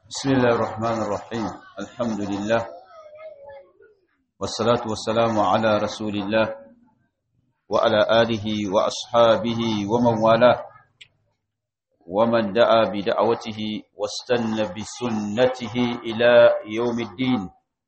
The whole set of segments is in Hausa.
بسم الله الرحمن الرحيم الحمد لله والصلاة والسلام على رسول الله وعلى آله وأصحابه ومن والاه ومن دعا بدعوته واستنى بسنته إلى يوم الدين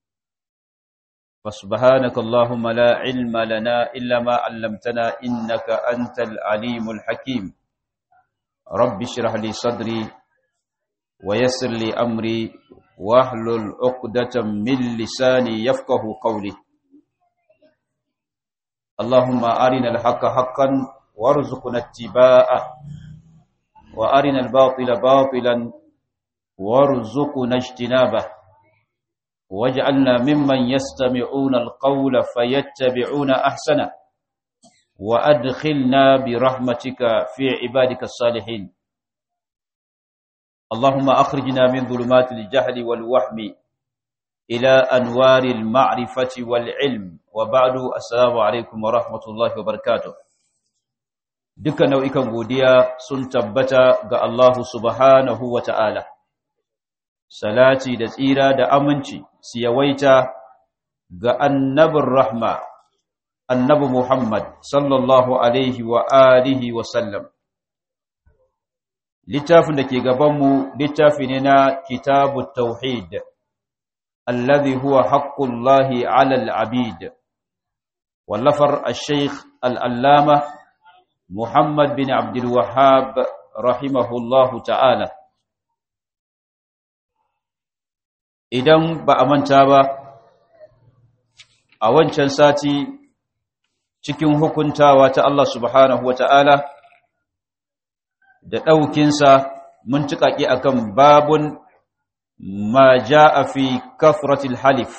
فسبحانك اللهم لا علم لنا إلا ما علمتنا إنك أنت العليم الحكيم رب اشرح لي صدري ويسر لي أمري واحلل عقدة من لساني يفقه قولي اللهم أرنا الحق حقا وارزقنا اتباعه وأرنا الباطل باطلا وارزقنا اجتنابه واجعلنا ممن يستمعون القول فيتبعون أحسنه وأدخلنا برحمتك في عبادك الصالحين اللهم أخرجنا من ظلمات الجهل والوهم إلى أنوار المعرفة والعلم وبعد السلام عليكم ورحمة الله وبركاته duka nau'ikan godiya sun tabbata ga Allah subhanahu wa ta'ala, salati da tsira da aminci su yawaita ga annabin rahma, annabi Muhammad sallallahu Alaihi wa alihi wa sallam. Littafin da ke gabanmu littafi ne na kitabu tauhid, alladhi huwa haqqullahi alal abid, wallafar al-sheikh al'allama Muhammad bin Abdul Wahhab rahimahullahu ta'ala idan ba a manta ba a wancan sati cikin hukuntawa ta Allah subhanahu wa ta'ala da ɗaukinsa mun tuƙaƙi akan babun ma ja'a fi kafratil halif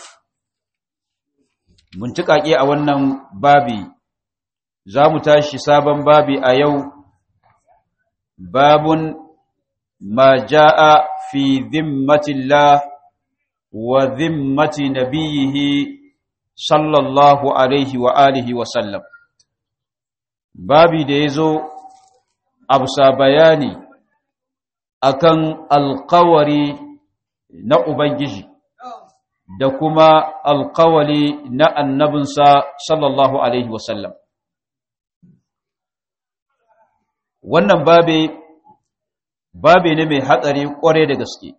mun tuƙaƙi a wannan babi za mu tashi sabon babi a yau babun ma ja'a fi zimmatillah wa zimmati nabiyihi sallallahu alaihi wa alihi wa sallam babi da ya zo abusa bayani akan alkawari na ubangiji da kuma alkawari na annabinsa sallallahu alaihi wa sallam wannan babe babe ne mai hatsari kware da gaske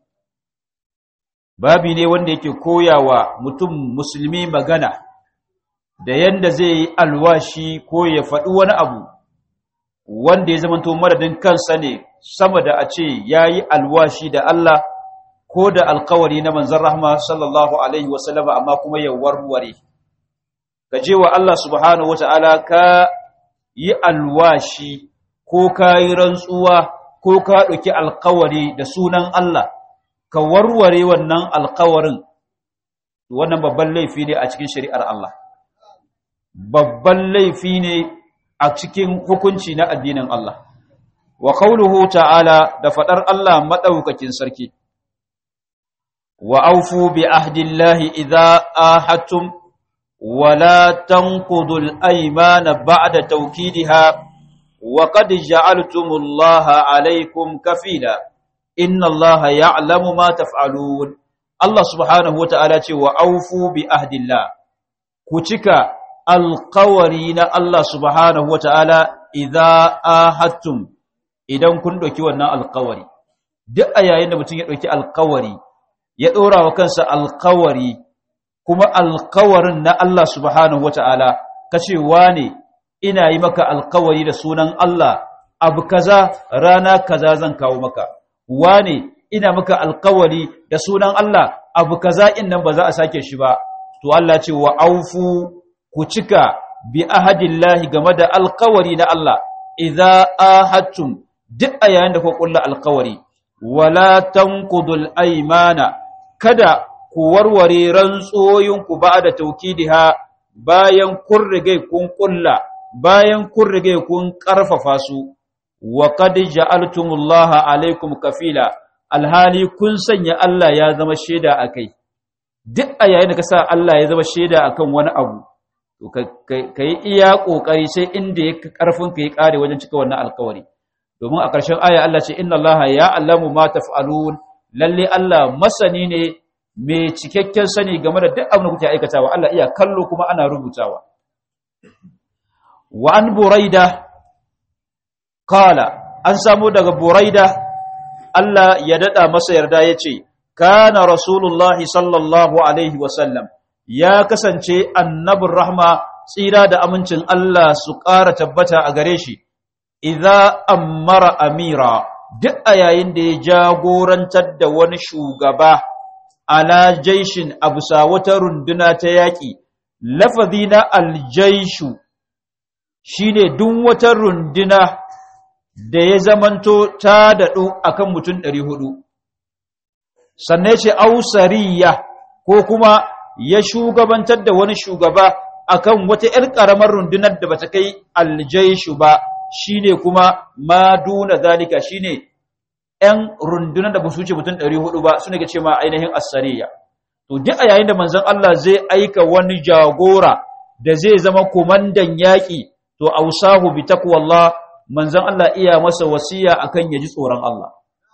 babi ne wanda yake koyawa mutum musulmi magana da yanda zai yi alwashi ko ya faɗi wani abu wanda ya zamanto madadin kansa ne sama da a ce ya yi alwashi da Allah ko da alkawari na manzan rahma sallallahu alaihi wasallama amma kuma ya warware ka je wa Allah subhanahu wata'ala ka yi alwashi ko ka yi rantsuwa ko ka ɗauki alkawari da sunan Allah ka warware wannan alkawarin wannan babban laifi ne a cikin shari'ar Allah babban laifi ne a cikin hukunci na addinin Allah wa qauluhu ta'ala da fadar Allah madaukakin sarki wa aufu bi ahdillahi idza ahadtum wa la tanqudul aymana ba'da tawkidiha وقد جعلتم الله عليكم كفيلا إن الله يعلم ما تفعلون الله سبحانه وتعالى وأوفوا بأهد الله كتك القورين الله سبحانه وتعالى إذا آهدتم idan kun ɗauki wannan alkawari duk a yayin da mutum ya ɗauki alkawari ya ɗora wa kansa alkawari kuma alkawarin na Allah subhanahu wata'ala kacewa ne ina yi maka alkawari da sunan Allah abu kaza rana kaza zan kawo maka wane ina maka alkawari da sunan Allah abu kaza in nan ba za a sake shi ba to Allah ce wa aufu ku cika bi ahadillahi game da alkawari na Allah idza ahadtum duk a yayin da ku kulla alkawari wala tanqudul aymana kada ku warware rantsoyinku ba da taukidiha bayan kun rige kun kulla bayan kun rige kun ƙarfafa su wa qad ja'altumullaha alaikum kafila alhali kun sanya Allah ya zama shaida akai duk a yayin da ka sa Allah ya zama shaida akan wani abu to kai iya kokari sai inda ya karfin ka ya kare wajen cika wannan alƙawari domin a ƙarshen aya Allah ce inna Allah ya'lamu ma taf'alun lalle Allah masani ne mai cikakken sani game da duk abin da kuke aikatawa Allah iya kallo kuma ana rubutawa wa an buraida qala an samu daga buraida Allah ya dada masa yarda yace kana rasulullahi sallallahu alaihi wasallam ya kasance annabin rahma tsira da amincin Allah su ƙara tabbata a gare shi idza ammara amira duk a yayin da ya jagorantar da wani shugaba ala jaishin abusa wata runduna ta yaƙi lafazi na aljaishu shine duk wata runduna da ya zamanto ta daɗu akan mutum ɗari hudu sannan ce ausariya ko kuma ya shugabantar da wani shugaba akan wata ‘yar ƙaramar rundunar da bata kai aljaishu ba shine kuma ma duna zalika shine ‘yan rundunar da ba su wuce mutum ɗari hudu ba su ne ce ma ainihin asariya to duk a yayin da manzon Allah zai aika wani jagora da zai zama komandan yaƙi to ausahu bi taqwallah manzon Allah iya masa wasiya akan ya ji tsoron Allah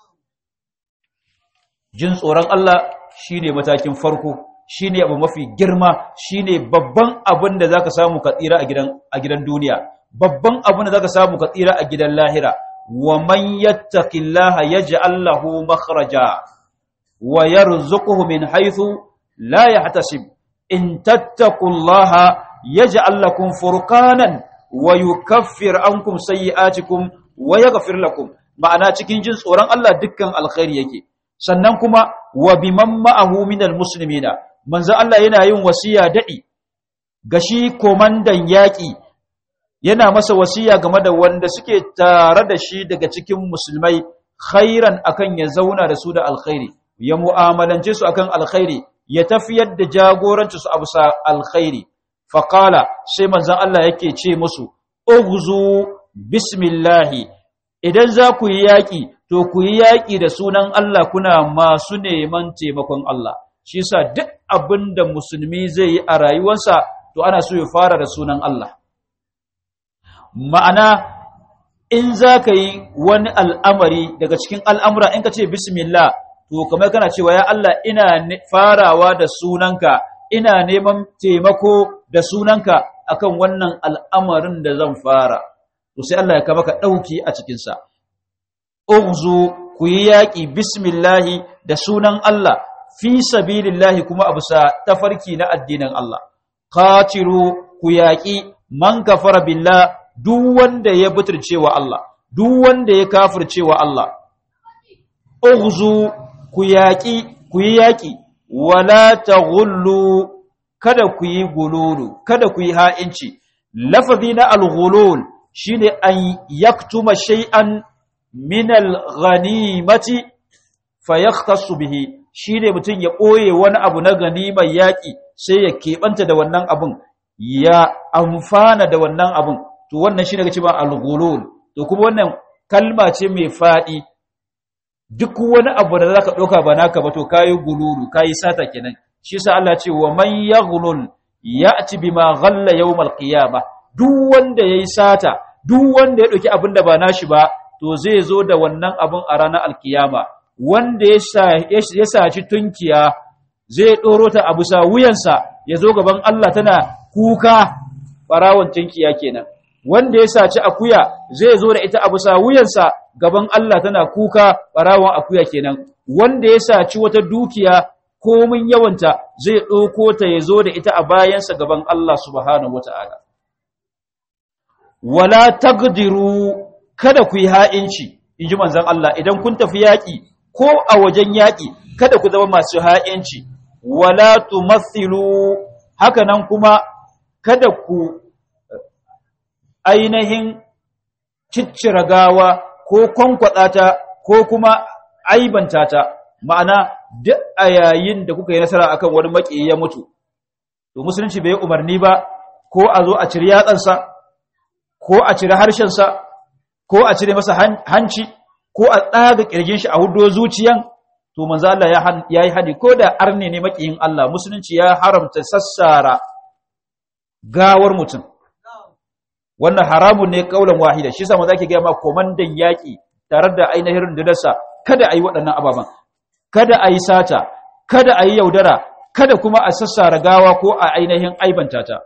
jin tsoron Allah shine matakin farko shine abu mafi girma shine babban abin da zaka samu ka tsira a gidan a gidan duniya babban abin da zaka samu ka tsira a gidan lahira wa man yattaqillaha yaj'al lahu makhraja wa yarzuquhu min haythu la yahtasib in tattaqullaha yaj'al lakum furqanan wa yukaffir ankum sayyi'atikum wa yaghfir lakum ma'ana cikin jin tsoron Allah dukkan alkhairi yake sannan kuma wa biman ma'ahu minal muslimina manzo Allah yana yin wasiya dadi ga shi komandan yaki yana masa wasiya game da wanda suke tare da shi daga cikin musulmai khairan akan ya zauna da su da alkhairi ya mu'amalance su akan alkhairi ya tafiyar da jagoranci su abusa alkhairi faqala sai manzon Allah yake ce musu ughzu bismillahi idan za ku yi yaki to ku yi yaƙi da sunan Allah kuna masu neman taimakon Allah shi sa duk abin da musulmi zai yi a rayuwarsa to ana so ya fara da sunan Allah ma'ana in za ka yi wani al'amari daga cikin al'amura in ka ce bismillah to kamar kana cewa ya Allah ina farawa da sunanka ina neman taimako da sunanka akan wannan al'amarin da zan fara to sai Allah ya kama ka ɗauki a cikinsa ughzu ku yi yaƙi bismillahi da sunan Allah fi sabilillahi kuma a bisa tafarki na addinin Allah qatilu ku yaƙi man kafara billah duk wanda ya buturce wa Allah duk wanda ya kafirce wa Allah ughzu ku yaƙi ku yi yaƙi wala taghullu kada ku yi gululu kada ku yi ha'inci lafazi na al-ghulul shine an yaktuma shay'an min al-ghanimati fayakhtassu bihi shine mutun ya koye wani abu na ganimar yaki sai ya kebanta da wannan abun ya amfana da wannan abun to wannan shine kace ba al-ghulul to kuma wannan kalma ce mai fadi duk wani abu da zaka doka ba naka ba to kai gululu kai sata kenan shi yasa Allah ce wa man yaghlul ya'ti bima ghalla yawm al-qiyamah duk wanda yayi sata duk wanda ya dauki abin da ba nashi ba to zai zo da wannan abin a ranar alkiyama wanda ya saci tunkiya zai ɗoro ta abu sa wuyansa ya zo gaban Allah tana kuka ɓarawon tunkiya kenan wanda ya saci akuya zai zo da ita abu sa wuyansa gaban Allah tana kuka ɓarawon akuya kenan wanda ya saci wata dukiya komin yawanta zai ɗauko ta ya zo da ita a bayansa gaban Allah subhanahu wata'ala wala taqdiru kada ku yi ha'inci in ji manzan Allah idan kun tafi yaƙi ko a wajen yaƙi kada ku zama masu ha'inci wala tumathilu haka nan kuma kada ku ainihin ciccira gawa ko kwankwada ta ko kuma aibanta ta ma'ana duk a yayin da kuka yi nasara akan wani maƙiyi ya mutu to musulunci bai yi umarni ba ko a zo a ciri yatsansa ko a ciri harshensa ko a cire masa hanci ko a tsaga kirgin shi a hudo zuciyan to manzo Allah ya yi hani ko da arne ne makiyin Allah musulunci ya haramta sassara gawar mutum wannan haramun ne kaulan wahida shi yasa manzo ake ga ma komandan yaki tare da ainihin rundunarsa kada ayi waɗannan ababan kada a yi sata kada a yi yaudara kada kuma a sassara gawa ko a ainihin aibanta ta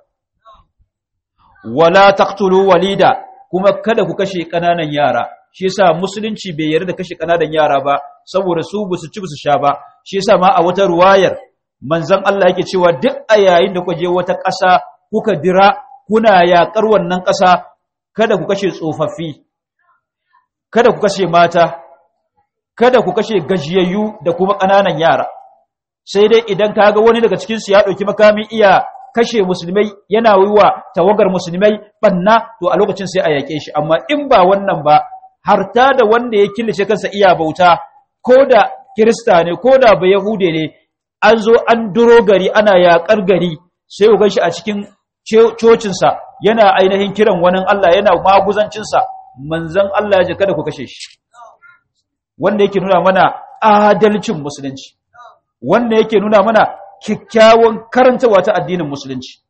wala taqtulu walida kuma kada ku kashe kananan yara shi yasa musulunci bai yarda da kashe kananan yara ba saboda su busu ci busu sha ba shi yasa ma a wata ruwayar manzon Allah yake cewa duk a yayin da kuka je wata ƙasa kuka dira kuna yaƙar wannan ƙasa kada ku kashe tsofaffi kada ku kashe mata kada ku kashe gajiyayyu da kuma ƙananan yara sai dai idan kaga wani daga cikin su ya ɗauki makamin iya kashe musulmai yana wiwa tawagar musulmai banna to a lokacin sai a yake shi amma in ba wannan ba harta da wanda ya killace kansa iya bauta ko da kirista ne ko da ba yahude ne an zo an duro gari ana yakar gari sai ku shi a cikin cocinsa yana ainihin kiran wani Allah yana maguzancinsa manzon Allah ya ji kada ku kashe shi wanda yake nuna mana adalcin musulunci wanda yake nuna mana kyakkyawan karantawa ta addinin musulunci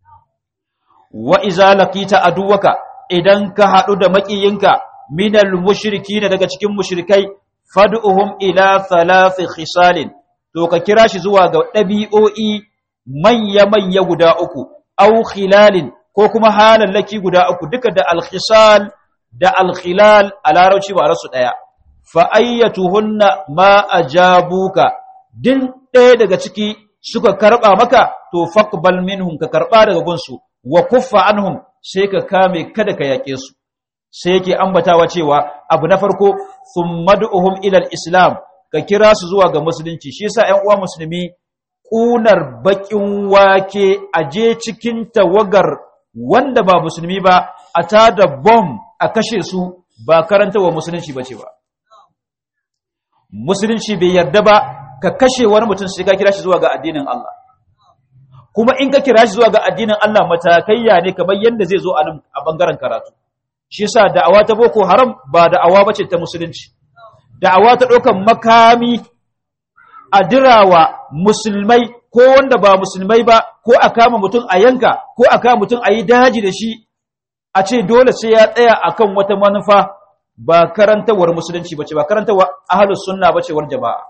wa iza laqita aduwaka idan ka hadu da makiyinka minal mushrikina daga cikin mushrikai fad'uhum ila thalath khisalin to ka kira shi zuwa ga dabi'o'i manya manya guda uku aw khilalin ko kuma halallaki guda uku duka da al-khisal da al-khilal a larabci ba rasu daya fa ayyatuhunna ma ajabuka din ɗaya daga ciki suka karɓa maka to faqbal minhum ka karɓa daga gunsu wa kuffa anhum sai ka kame kada ka yaƙe su sai yake ambatawa cewa abu na farko thummad'uhum ila al-islam ka kira su zuwa ga musulunci shi yasa ƴan uwa musulmi kunar bakin wake aje cikin tawagar wanda ba musulmi ba a tada bomb a kashe su ba karantawa musulunci bace ba musulunci bai yarda ba ka kashe wani mutum sai ka kira shi zuwa ga addinin Allah kuma in ka kira shi zuwa ga addinin Allah matakaiya ne kamar yadda zai zo a nan a bangaren karatu shi yasa da'awa ta boko haram ba da'awa bace ta musulunci da'awa ta ɗaukan makami a dirawa musulmai ko wanda ba musulmai ba ko a kama mutum a yanka ko a kama mutum a yi daji da shi a ce dole sai ya tsaya akan wata manufa ba karantawar musulunci bace ba karantawar ahlus sunna bace war jama'a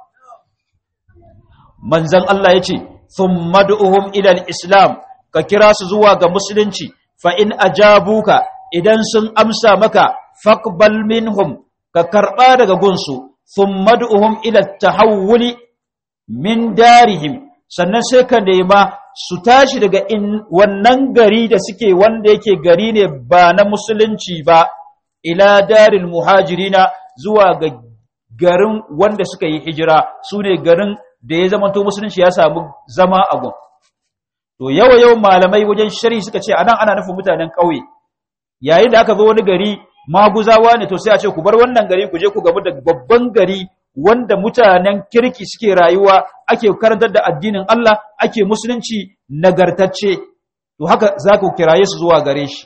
manzon Allah yace thumma du'uhum ila al-islam ka kira su zuwa ga musulunci fa in ajabuka idan sun amsa maka faqbal minhum ka karba daga gunsu thumma du'uhum ila at-tahawuli min darihim sannan sai ka nema su tashi daga in wannan gari da suke wanda yake gari ne ba na musulunci ba ila daril muhajirina zuwa ga garin wanda suka yi hijira su ne garin da ya zama to musulunci ya samu zama a gun to yawa yawan malamai wajen shari suka ce anan ana nufin mutanen ƙauye yayin da aka zo wani gari maguzawa ne to sai a ce ku bar wannan gari ku je ku gamu da babban gari wanda mutanen kirki suke rayuwa ake karantar da addinin Allah ake musulunci nagartacce to haka za ku kiraye su zuwa gare shi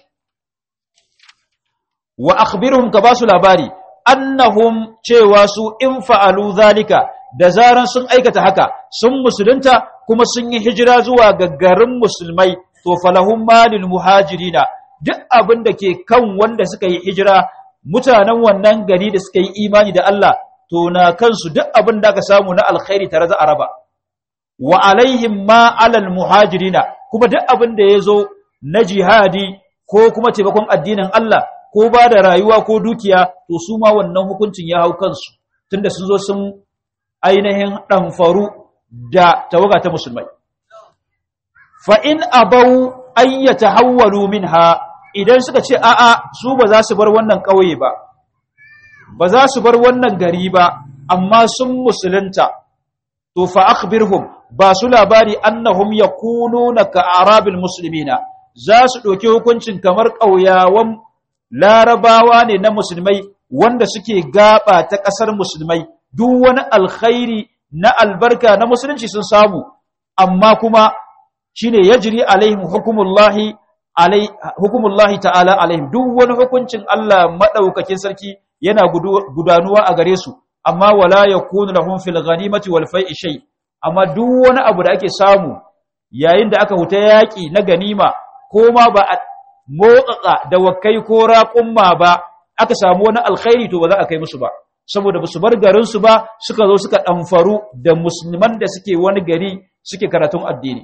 wa akhbirhum ka basu labari annahum cewa su in fa'alu zalika da zaran sun aikata haka sun musulunta kuma sun yi hijira zuwa ga garin musulmai to falahum malil muhajirina duk abin da ke kan wanda suka yi hijira mutanen wannan gari da suka yi imani da Allah to na kansu duk abin da aka samu na alkhairi tare za a raba wa alaihim ma alal muhajirina kuma duk abin da ya zo na jihadi ko kuma taimakon addinin Allah ko ba da rayuwa ko dukiya to su ma wannan hukuncin ya hau kansu tunda sun zo sun ainihin ɗanfaru da tawaga ta musulmai fa in abau an yatahawwalu minha idan suka ce a'a su ba za su bar wannan ƙauye ba ba za su bar wannan gari ba amma sun musulunta to fa akhbirhum ba su labari annahum yakununa ka arabil muslimina za su ɗauki hukuncin kamar ƙauyawan larabawa ne na musulmai wanda suke gaba ta ƙasar musulmai duk wani alkhairi na albarka na musulunci sun samu amma kuma shine yajri alaihim hukumullahi alai hukumullahi ta'ala alaihim duk wani hukuncin Allah madaukakin sarki yana gudanuwa a gare su amma wala yakunu lahum fil ghanimati wal fai'i shay amma duk wani abu da ake samu yayin da aka huta yaki na ganima ko ma ba a motsatsa da wakai ko raƙumma ba aka samu wani alkhairi to ba za a kai musu ba saboda ba su bar garinsu ba suka zo suka ɗamfaru da musulman da suke wani gari suke karatun addini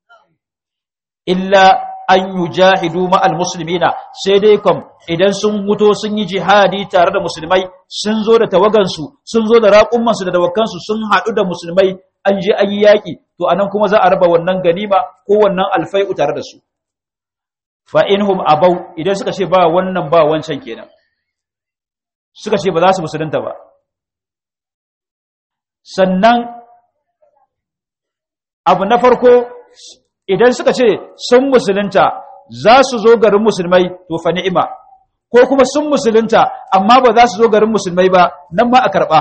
illa an yi jahidu ma'al musulmina sai dai kam idan sun muto sun yi jihadi tare da musulmai sun zo da tawagansu sun zo da raƙummansu da dawakansu sun haɗu da musulmai an je an yi yaƙi to anan kuma za a raba wannan ganima ko wannan alfai'u tare da su fa inhum abau idan suka ce ba wannan ba wancan kenan suka ce ba za su musulunta ba sannan abu na farko idan suka ce sun musulunta za su zo garin musulmai to fa ni'ima ko kuma sun musulunta amma ba za su zo garin musulmai ba nan ma a karɓa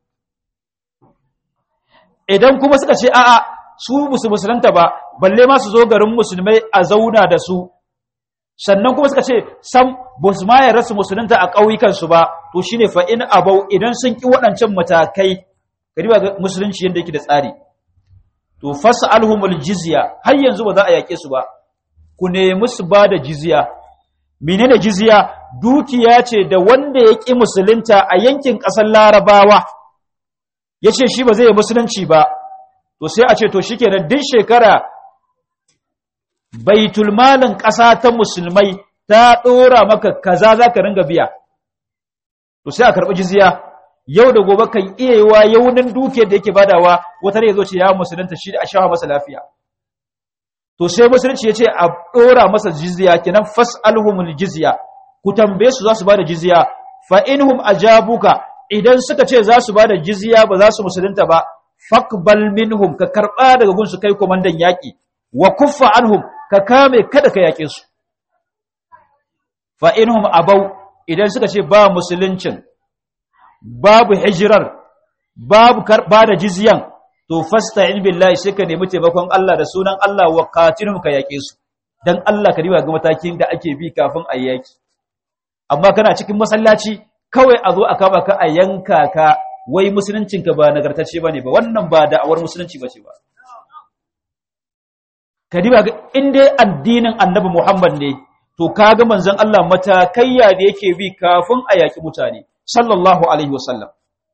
idan kuma suka ce a'a su musu musulunta ba balle ma su zo garin musulmai a zauna da su sannan kuma suka ce sam ba su ma yarda su musulunta a ƙauyukansu ba to shine fa in abau idan sun ki waɗancan matakai kariba ga musulunci yadda yake da tsari to fas'alhumul jizya har yanzu ba za a yake su ba ku nemi su ba da jizya menene jizya dukiya ce da wanda ya ki musulunta a yankin ƙasar larabawa ya ce shi ba zai yi musulunci ba to sai a ce to shikenan duk shekara baitul malin ƙasa ta musulmai ta ɗora maka kaza za ka ringa biya to sai a karɓi jizya yau da gobe kan iya yi wa yaunin dukiyar da yake badawa wata ya zo ce ya musulunta shi a shawa masa lafiya to sai musulunci ya ce a ɗora masa jizya kenan fas'alhumul jizya ku tambaye su za su bada jizya fa inhum ajabuka idan suka ce za su bada jizya ba za su musulunta ba faqbal minhum ka karba daga gunsu kai komandan yaki wa kuffa anhum ka kame kada ka yake su fa inhum abau idan suka ce ba musuluncin babu hijirar babu karba da jizyan to fasta'in billahi sai ka nemi taimakon Allah da sunan Allah wa qatilhum ka yake su dan Allah ka riba ga matakin da ake bi kafin a yaki amma kana cikin masallaci kawai a zo a kama ka a yanka ka wai musuluncinka ba nagartacce bane ba wannan ba da'awar musulunci bace ba ka riba ga in dai addinin Annabi Muhammad ne to kaga manzon Allah matakayya da yake bi kafin a yaki mutane sallallahu alaihi wasallam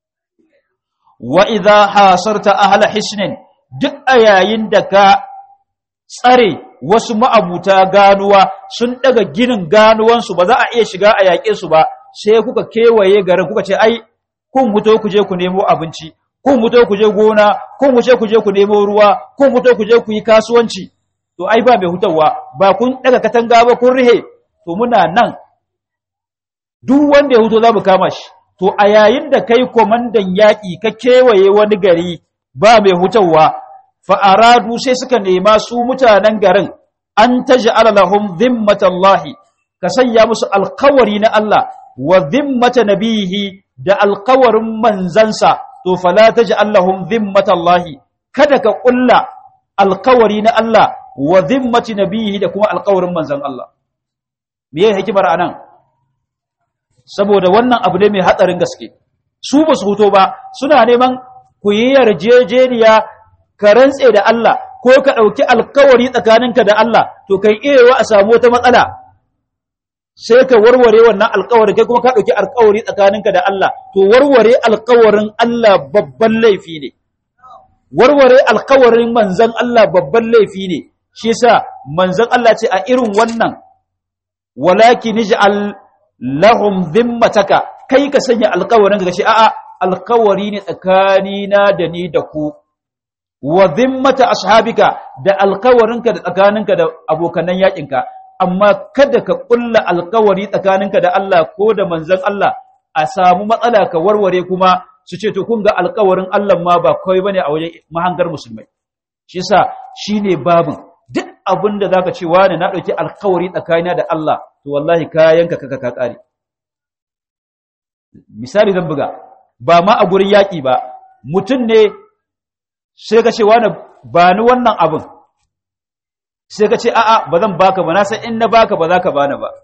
wa idha hasarta ahla hisnin duk a yayin da ka tsare wasu ma'abuta ganuwa sun daga ginin ganuwansu ba za a iya shiga a yaƙe su ba sai kuka kewaye garin kuka ce ai kun muto ku je ku nemo abinci kun muto ku je gona kun wuce ku je ku nemo ruwa kun muto ku je ku yi kasuwanci to ai ba mai hutawa ba kun daga katanga ba kun rihe to muna nan duk wanda ya huto za mu kama shi to a yayin da kai komandan yaƙi ka kewaye wani gari ba mai hutawa fa'aradu sai suka nema su mutanen garin an ta ji'ala lahum zimmatallahi ka sanya musu alkawari na Allah wa zimmata nabihi da alkawarin manzansa to fala ta ji'ala lahum zimmatallahi kada ka ƙulla alkawari na Allah wa zimmati nabihi da kuma alkawarin manzan Allah me yake hikimar anan saboda wannan abu ne mai hatsarin gaske su ba su huto ba suna neman ku yi yarjejeniya ka rantse da Allah ko ka ɗauki alkawari tsakaninka da Allah to kai iya a samu wata matsala sai ka warware wannan alkawari kai kuma ka ɗauki alkawari tsakaninka da Allah to warware alkawarin Allah babban laifi ne warware alkawarin manzan Allah babban laifi ne shi yasa manzan Allah ce a irin wannan walakin ij'al lahum dhimmataka kai ka sanya alkawarin ka ce a'a alkawari ne tsakanina da ni da ku wa zimmata ashabika da alkawarinka da tsakaninka da abokanan yakinka amma kada ka kulla alkawari tsakaninka da Allah ko da manzon Allah a samu matsala ka warware kuma su ce to kun ga alkawarin Allah ma ba kawai bane a wajen mahangar musulmai shi yasa shine babin duk abin da zaka ce wani na dauki alkawari tsakanina da Allah to wallahi kayanka kaka ka kare misali zan buga ba ma a gurin yaki ba mutum ne sai ka ce wani ba ni wannan abin sai ka ce a'a ba zan baka ba na san in na baka ba za ka bani ba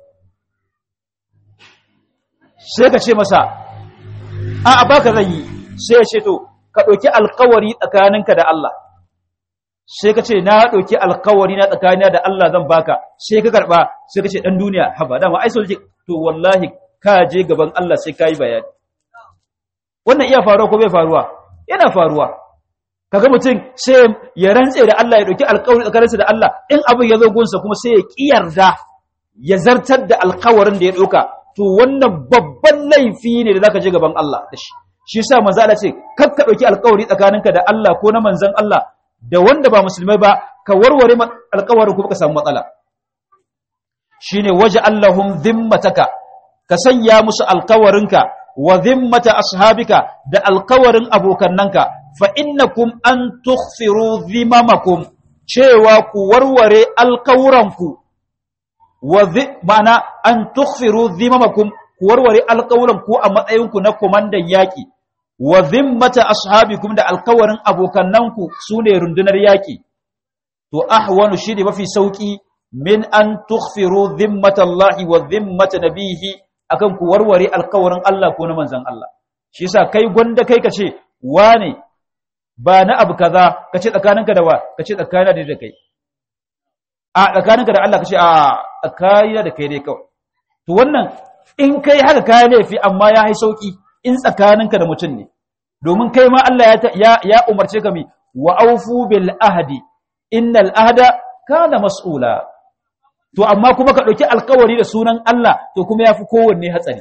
sai ka ce masa a'a baka zan yi sai ya ce to ka ɗauki alkawari tsakaninka da Allah sai ka ce na ɗauki alkawari na tsakanina da Allah zan baka sai ka karɓa sai ka ce ɗan duniya haba dama ai sojoji to wallahi ka je gaban Allah sai ka yi bayani wannan iya faruwa ko bai faruwa yana faruwa kaga mutum sai ya rantse da Allah ya dauki alƙawari tsakaninsa da Allah in abin ya zo gunsa kuma sai ya kiyarda ya zartar da alƙawarin da ya dauka to wannan babban laifi ne da zaka je gaban Allah da shi shi yasa manzo Allah ce kar ka dauki alƙawari tsakaninka da Allah ko na manzon Allah da wanda ba musulmai ba ka warware alƙawarin kuma ka samu matsala shine waje Allahum dhimmataka ka sanya musu alƙawarinka wa dhimmata ashabika da alƙawarin abokannanka fa innakum an tukhfiru dhimamakum cewa ku warware alƙawuranku wa ma'ana an tukhfiru dhimamakum ku warware alƙawuranku a matsayinku na komandan yaƙi wa dhimmata ashabikum da alƙawarin abokannanku sune rundunar yaƙi to ahwanu shi ne mafi sauki min an tukhfiru dhimmatallahi wa dhimmata nabihi akan ku warware alkawarin Allah ko na manzon Allah shi yasa kai gwanda kai kace wane ba na abu kaza kace tsakaninka da wa kace tsakanina da kai a tsakaninka da Allah kace a tsakanina da kai dai kawai to wannan in kai haka kai laifi amma ya hai sauki in tsakaninka da mutum ne domin kai ma Allah ya ya umarce ka mi wa aufu bil ahdi innal ahda kana mas'ula to amma kuma ka dauki alkawari da sunan Allah to kuma yafi kowanne hatsari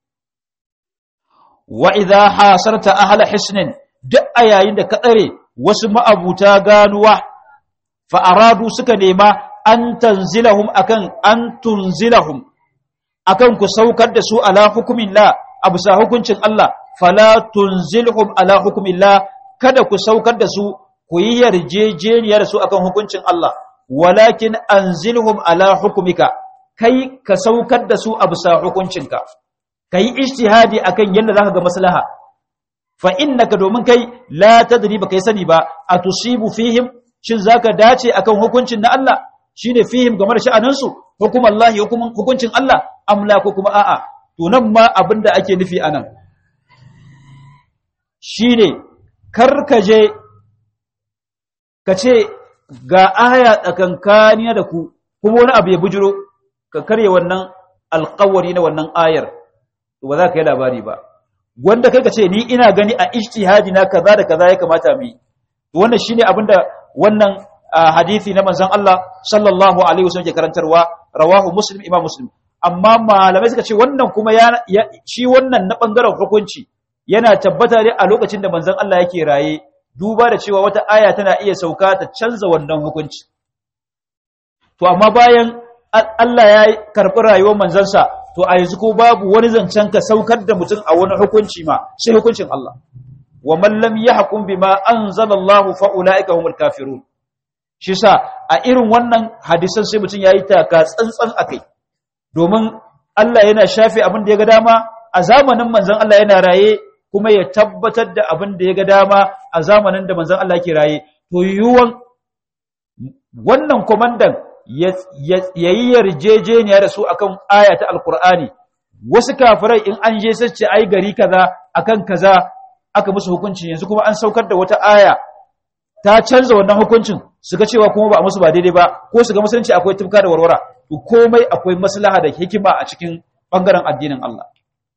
wa idha hasarta ahla hisnin duk a yayin da ka tsare wasu ma'abuta ganuwa fa aradu suka nema an tanzilahum akan an tunzilahum akan ku saukar da su ala hukumillah abu sa hukuncin Allah fala tunzilhum ala hukumillah kada ku saukar da su ku yi yarjejeniya da su akan hukuncin Allah walakin anzilhum ala hukumika kai ka saukar da su a bisa hukuncinka kai ijtihadi akan yadda zaka ga maslaha fa innaka domin kai la tadri ba kai sani ba atusibu fihim shin zaka dace akan hukuncin na Allah shine fihim game da sha'anin su hukumallahi hukuncin Allah amla ko kuma a'a to nan ma abinda ake nufi anan shine karkaje ka ce ga aya tsakankaniya da ku kuma wani abu ya bujiro ka karye wannan alkawari na wannan ayar ba za ka yi labari ba wanda kai ka ce ni ina gani a ijtihadi na kaza da kaza ya kamata mu yi wannan shine abinda wannan hadisi na manzon Allah sallallahu alaihi wasallam ke karantarwa rawahu muslim imam muslim amma malamai suka ce wannan kuma ya shi wannan na bangaren hukunci yana tabbata ne a lokacin da manzon Allah yake raye duba da cewa wata aya tana iya sauka ta canza wannan hukunci to amma bayan Allah ya karɓi rayuwar manzansa to a yanzu ko babu wani zancen ka saukar da mutum a wani hukunci ma sai hukuncin Allah wa man lam yahkum bima anzalallahu fa ulaika humul kafirun shi sa a irin wannan hadisan sai mutum yayi taka tsantsan akai domin Allah yana shafe abin da ya ga dama a zamanin manzon Allah yana raye kuma ya tabbatar da abin da ya ga dama a zamanin da manzon Allah ke raye to yiwuwan wannan komandan ya yi yarjejeniya da su akan aya ta alkur'ani wasu kafirai in an je sace ai gari kaza akan kaza aka musu hukunci yanzu kuma an saukar da wata aya ta canza wannan hukuncin su ga cewa kuma ba a musu ba daidai ba ko su ga musulunci akwai tufka da warwara to komai akwai maslaha da hikima a cikin bangaren addinin Allah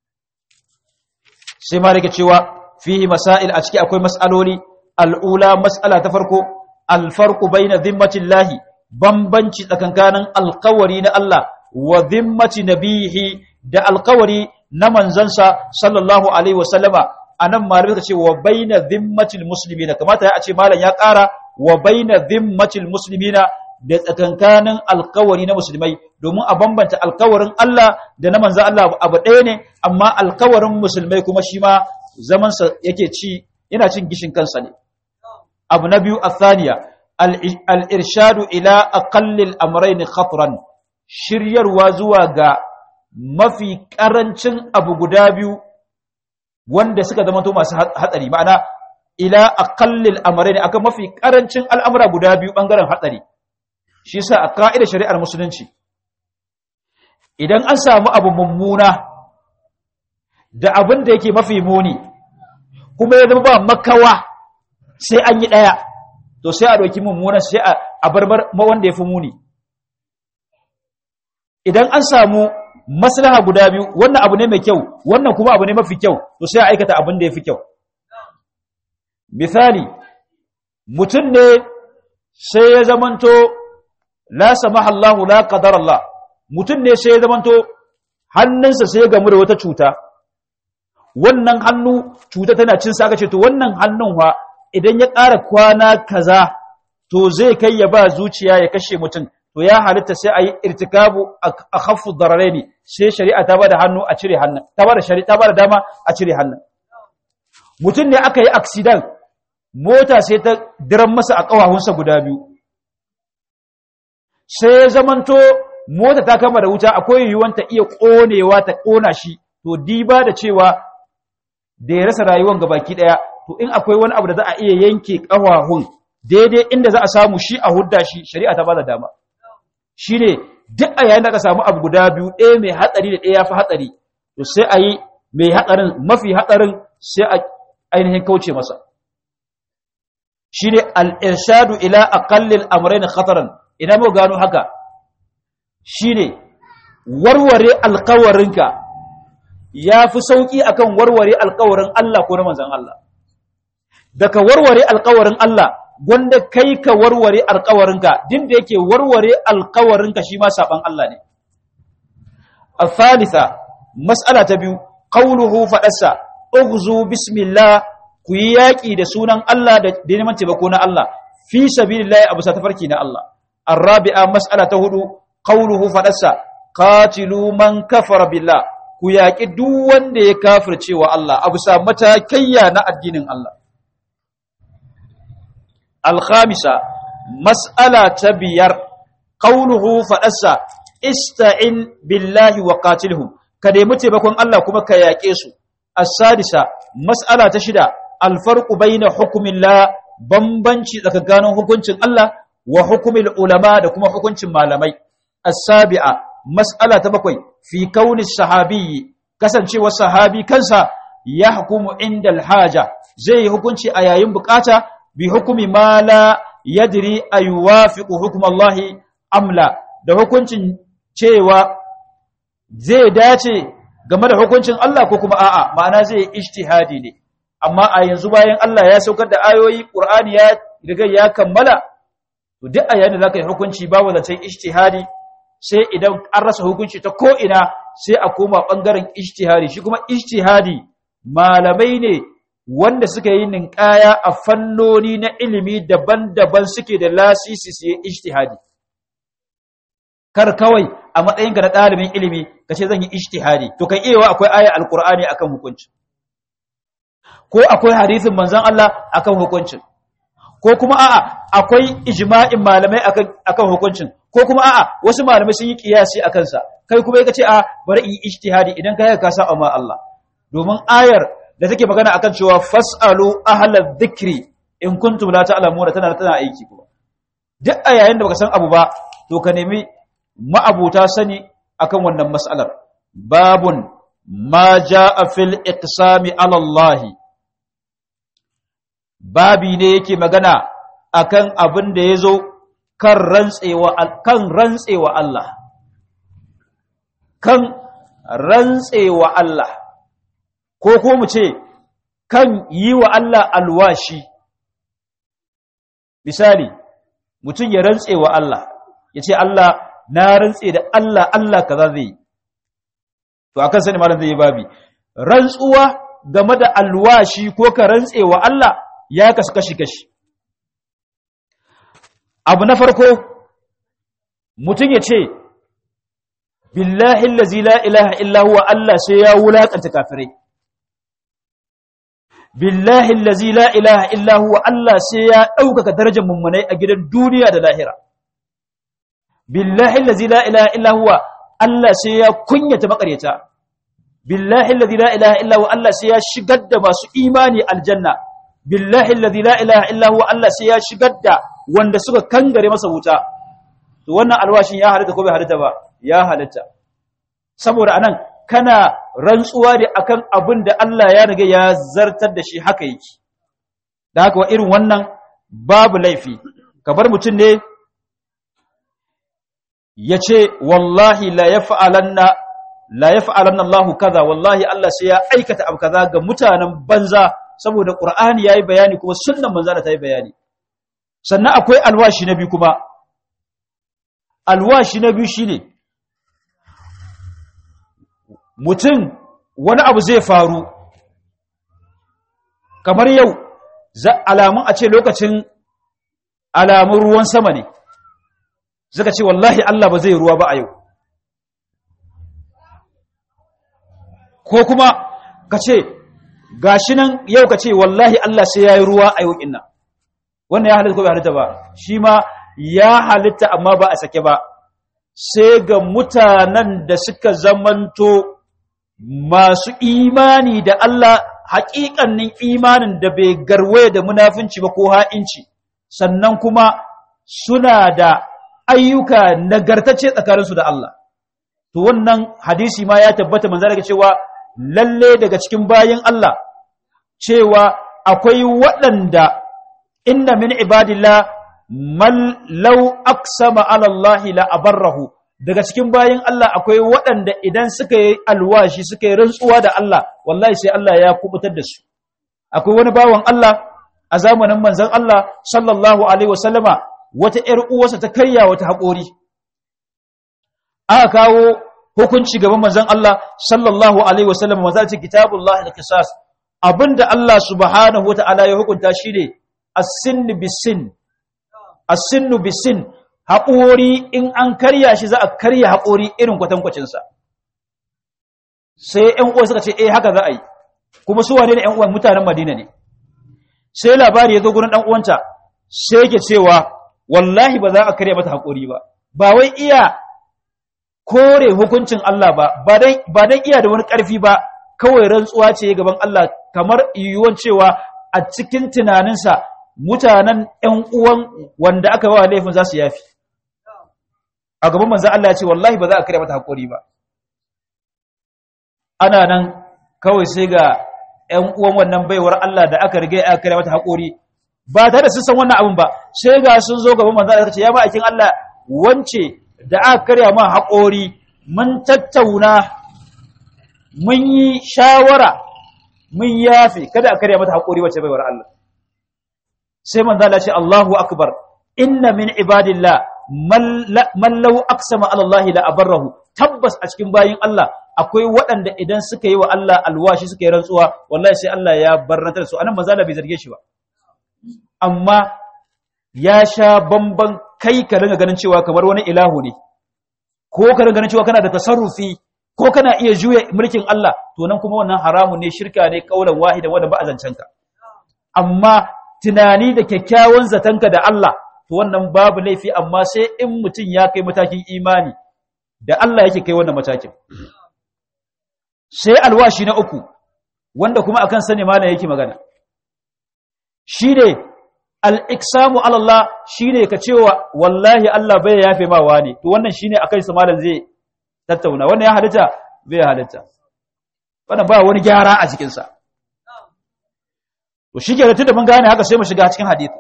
sai ma rike cewa fihi masail a ciki akwai mas'aloli al'ula mas'ala ta farko alfarqu baina zimmatillahi bambanci tsakankanin alkawari na Allah wa zimmati nabihi da alkawari na manzansa sallallahu alaihi wasallama anan malamai suka ce wa baina zimmatil muslimina kamata ya ce malam ya ƙara wa baina zimmatil muslimina da tsakankanin alkawari na musulmai domin a bambanta alkawarin Allah da na manzan Allah abu ɗaya ne amma alkawarin musulmai kuma shi ma zamansa yake ci yana cin gishin kansa ne abu na biyu athaniya al-irshadu ila aqallil amrayn khatran shiryarwa zuwa ga mafi karancin abu guda biyu wanda suka zama to masu hatsari ma'ana ila aqallil amrayn akan mafi karancin al'amura guda biyu bangaren hatsari shi yasa a ka'idar shari'ar musulunci idan an samu abu mummuna da abin da yake mafi muni kuma ya zama ba makawa sai an yi ɗaya to sai a ɗauki mummunan sai a barbar wanda ya fi muni idan an samu maslaha guda biyu wannan abu ne mai kyau wannan kuma abu ne mafi kyau to sai a aikata abin da yafi kyau misali mutum ne sai ya zamanto la samaha Allah la qadar Allah mutum ne sai ya zamanto hannunsa sai ya gamu da wata cuta wannan hannu cuta tana cin sa ce to wannan hannun wa idan ya ƙara kwana kaza to zai kai ya ba zuciya ya kashe mutum to ya halitta sai a yi irtikabu a khaffu dararaini sai shari'a ta bada hannu a cire hannun ta bada shari'a ta bada dama a cire hannun mutum ne aka yi accident mota sai ta diran masa a ƙawahunsa guda biyu sai ya zamanto mota ta kama da wuta akwai yiwuwan ta iya ƙonewa ta ƙona shi to diba da cewa da ya rasa rayuwan gabaki ɗaya to in akwai wani abu da za a iya yanke ƙawahun daidai inda za a samu shi a hudda shi shari'a ta bada dama shi ne duk a yayin da aka samu abu guda biyu ɗaya mai hatsari da ɗaya ya fi hatsari to sai a yi mai hatsarin mafi hatsarin sai a ainihin kauce masa shi ne al'irshadu ila aƙallin amurai na khataran ina mu gano haka shi ne warware alkawarinka ya fi sauƙi akan warware alkawarin Allah ko na manzan Allah daga warware alkawarin Allah wanda kai ka warware alkawarinka din da yake warware alkawarinka shi ma saban Allah ne al-thalitha mas'ala ta biyu qawluhu fadassa ughzu bismillah ku yi yaki da sunan Allah da neman taimako na Allah fi sabilillah abu sa tafarki na Allah arabi'a mas'ala ta hudu qawluhu fadassa qatilu man kafara billah ku yaki duk wanda ya kafirce wa Allah abu sa matakayya na addinin Allah الخامسة مسألة تبير قوله فأسا استعن بالله وقاتلهم كده متبكون الله كما كياكيسو السادسة مسألة تشدى الفرق بين حكم الله bambanci tsakanin hukuncin Allah wa hukumil ulama da kuma hukuncin malamai as-sabi'a mas'ala ta bakwai fi kauni sahabi kasancewa sahabi kansa ya hukumu inda al-haja zai hukunci a yayin bukata bi hukumi ma la yadri ayuwafiqu hukm Allah amla da hukuncin cewa zai dace game da hukuncin Allah ko kuma a'a ma'ana zai ijtihadi ne amma a yanzu bayan Allah ya saukar da ayoyi Qur'ani ya riga ya kammala to duk a yayin da zaka yi hukunci babu zancen ijtihadi sai idan an rasa hukunci ta ko ina sai a koma bangaren ijtihadi shi kuma ijtihadi malamai ne wanda suka yi ninkaya a fannoni na ilimi daban-daban suke da lasisi su yi ijtihadi kar kawai a matsayinka na ɗalibin ilimi ka ce zan yi ijtihadi to kan iya akwai aya alkur'ani akan hukunci ko akwai hadisin manzon Allah akan hukuncin ko kuma a'a akwai ijma'in malamai akan akan hukuncin ko kuma a'a wasu malamai sun yi kiyasi akan sa kai kuma ka ce a bari in ijtihadi idan kai ka sa amma Allah domin ayar da take magana akan cewa fasalu ahlal dhikri in kuntum la ta'lamuna tana tana aiki kuma duk a yayin da baka san abu ba to ka nemi ma'abuta sani akan wannan mas'alar babun ma jaa fil iqsami ala Allah babi ne yake magana akan abin da yazo kan rantsewa kan rantsewa Allah kan rantsewa Allah ko ko mu ce kan yi wa Allah alwashi misali mutum ya rantse wa Allah ya ce Allah na rantse da Allah Allah kaza zai yi to akan sani malam zai yi babi rantsuwa game da alwashi ko ka rantse wa Allah ya kasu kashi kashi abu na farko mutum ya ce billahi allazi la ilaha illa huwa Allah sai ya wulakanta kafirai billahi allazi la ilaha illa huwa Allah sai ya ɗaukaka darajar mummunai a gidan duniya da lahira billahi allazi la ilaha illa huwa Allah sai ya kunyata makaryata billahi allazi la ilaha illa huwa Allah sai ya shigar da masu imani aljanna billahi allazi la ilaha illa huwa Allah sai ya shigar da wanda suka kangare masa wuta to wannan alwashin ya halitta ko bai halitta ba ya halitta saboda anan kana rantsuwa da akan abin da Allah ya riga ya zartar da shi haka yake da haka wa irin wannan babu laifi kabar mutum ne ya ce wallahi la ya fa'alanna la yaf'alanna Allahu kaza wallahi Allah sai ya aikata abu kaza ga mutanen banza saboda Qur'ani yayi bayani kuma sunnan manzo ta yi bayani sannan akwai alwashi na biyu kuma alwashi na biyu shine mutum wani abu zai faru kamar yau alamun a ce lokacin alamun ruwan sama ne suka ce wallahi Allah ba zai ruwa ba a yau ko kuma ka ce gashi nan yau ka ce wallahi Allah sai ya yi ruwa a yau inna wannan ya halitta ko bai halitta ba shi ma ya halitta amma ba a sake ba sai ga mutanen da suka zamanto masu imani da Allah haƙiƙannin imanin da bai garwaye da munafinci ba ko ha'inci sannan kuma suna da ayyuka nagartacce tsakaninsu da Allah to wannan hadisi ma ya tabbata manzo daga cewa lalle daga cikin bayin Allah cewa akwai waɗanda inna min ibadillah man law aqsama ala Allah la abarrahu daga cikin bayin Allah akwai waɗanda idan suka yi alwashi suka yi rantsuwa da Allah wallahi sai Allah ya kubutar da su akwai wani bawan Allah a zamanin manzon Allah sallallahu alaihi wasallama wata ƴar uwarsa ta karya wata haƙori aka kawo hukunci gaban manzon Allah sallallahu alaihi wasallama manzon ce kitabullahi al-qisas abinda Allah subhanahu wataala ya hukunta shine as-sinn bis-sin as-sinnu bis-sin haƙori in an karya shi za a karya haƙori irin kwatankwacinsa sai ‘yan uwa suka ce eh haka za a yi kuma su wane ne ‘yan uwan mutanen madina ne sai labari ya zo gurin ɗan uwanta sai yake cewa wallahi ba za a karya mata haƙori ba ba wai iya kore hukuncin Allah ba ba dan iya da wani ƙarfi ba kawai rantsuwa ce gaban Allah kamar yiwuwan cewa a cikin tunaninsa mutanen ‘yan uwan wanda aka wa laifin za su yafi a gaban manzan Allah ya ce wallahi ba za a karya mata haƙori ba ana nan kawai sai ga ‘yan uwan wannan baiwar Allah da aka riga aka karya mata haƙori ba tare da sun san wannan abin ba sai ga sun zo gaban manzan Allah ce ya ba akin Allah wance da aka karya ma haƙori mun tattauna mun yi shawara mun yafe kada a karya mata haƙori wacce baiwar Allah sai manzan Allah ce Allahu akbar inna min ibadillah man lau aksama alallahi la abarrahu tabbas a cikin bayin Allah akwai waɗanda idan suka yi wa Allah alwashi suka yi rantsuwa wallahi sai Allah ya barrantar su anan manzo bai zarge shi ba amma ya sha bamban kai ka ringa ganin cewa kamar wani ilahu ne ko ka ringa ganin cewa kana da tasarrufi ko kana iya juya mulkin Allah to nan kuma wannan haramun ne shirka ne kaulan wahida wanda ba a zancenka amma tunani da kyakkyawan zatanka da Allah to wannan babu laifi amma sai in mutum ya kai matakin imani da Allah yake kai wannan matakin sai alwashi na uku wanda kuma akan sani mana yake magana shine al-iqsamu ala Allah shine ka cewa wallahi Allah bai yafe ma wani to wannan shine akai sa malam zai tattauna wannan ya halitta bai halitta wannan ba wani gyara a cikin sa to shike da tunda mun gane haka sai mu shiga cikin hadisi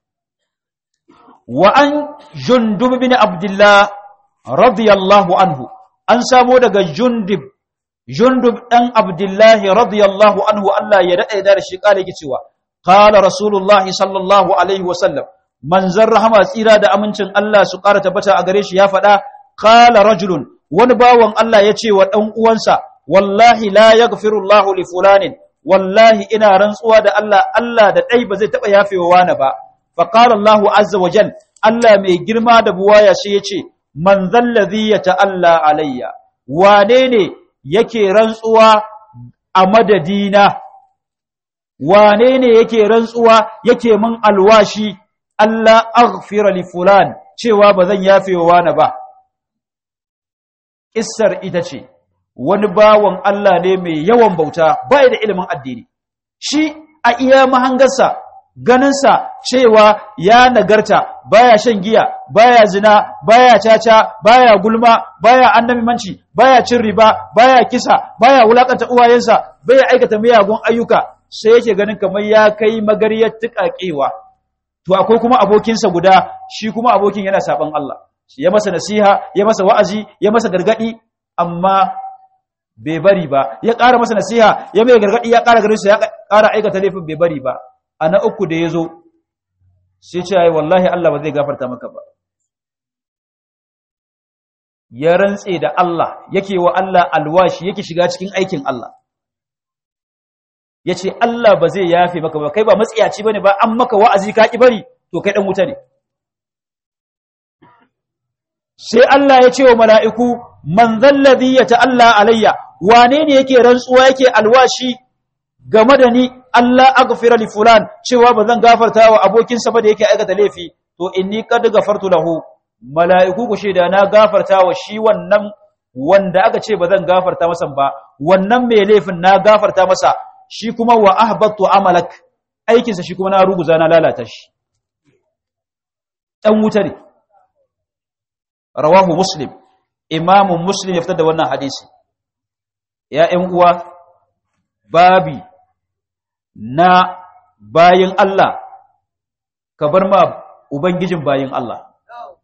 wa an jundub bin abdullah radiyallahu anhu an samo daga jundub jundub dan abdullah radiyallahu anhu Allah ya dade da shi kale yake cewa qala rasulullahi sallallahu alaihi wa sallam manzar rahama tsira da amincin Allah su ƙara tabbata a gare shi ya faɗa qala rajulun wani bawan Allah ya ce wa dan uwansa wallahi la yaghfirullahu li fulanin wallahi ina rantsuwa da Allah Allah da dai ba zai taba yafewa wani ba faƙarar Allahu azza wa jal, Allah mai girma da buwaya shi ya ce, Man zallazi ya ta'alla alayya, wane ne yake rantsuwa a madadina, wane ne yake rantsuwa yake min alwashi, Allah aghfira li fulan cewa ba zan yafe wa wani ba. Ƙissar ita ce, wani bawan Allah ne mai yawan bauta, bai da ilimin addini, shi a iya mahangarsa ganinsa cewa ya nagarta baya shan giya baya zina baya caca baya gulma baya annabimanci baya cin riba baya kisa baya wulakanta uwayensa baya aikata miyagun ayyuka sai yake ganin kamar ya kai magariyar tuƙaƙewa to akwai kuma abokinsa guda shi kuma abokin yana saban Allah ya masa nasiha ya masa wa'azi ya masa gargadi amma bai bari ba ya ƙara masa nasiha ya mai gargaɗi ya ƙara garinsa ya ƙara aikata laifin bai bari ba a na uku da ya zo sai ce ai wallahi Allah ba zai gafarta maka ba ya rantse da Allah yake wa Allah alwashi yake shiga cikin aikin Allah ya ce Allah ba zai yafe maka ba kai ba matsiyaci ba ne ba an maka wa'azi ka ƙi bari to kai ɗan wuta ne sai Allah ya ce wa mala'iku man zallazi ya ta'alla alayya wane ne yake rantsuwa yake alwashi game da ni Allah aghfira li fulan cewa ba zan gafarta wa abokinsa ba da yake aikata laifi to inni qad gafartu lahu mala'iku ku shaida na gafarta wa shi wannan wanda aka ce ba zan gafarta masa ba wannan mai laifin na gafarta masa shi kuma wa ahbattu amalak aikinsa shi kuma na ruguza na lalata shi dan wuta ne rawahu muslim imamu muslim ya fitar da wannan hadisi ya ƴan uwa babi na bayin Allah ka bar ma ubangijin bayin Allah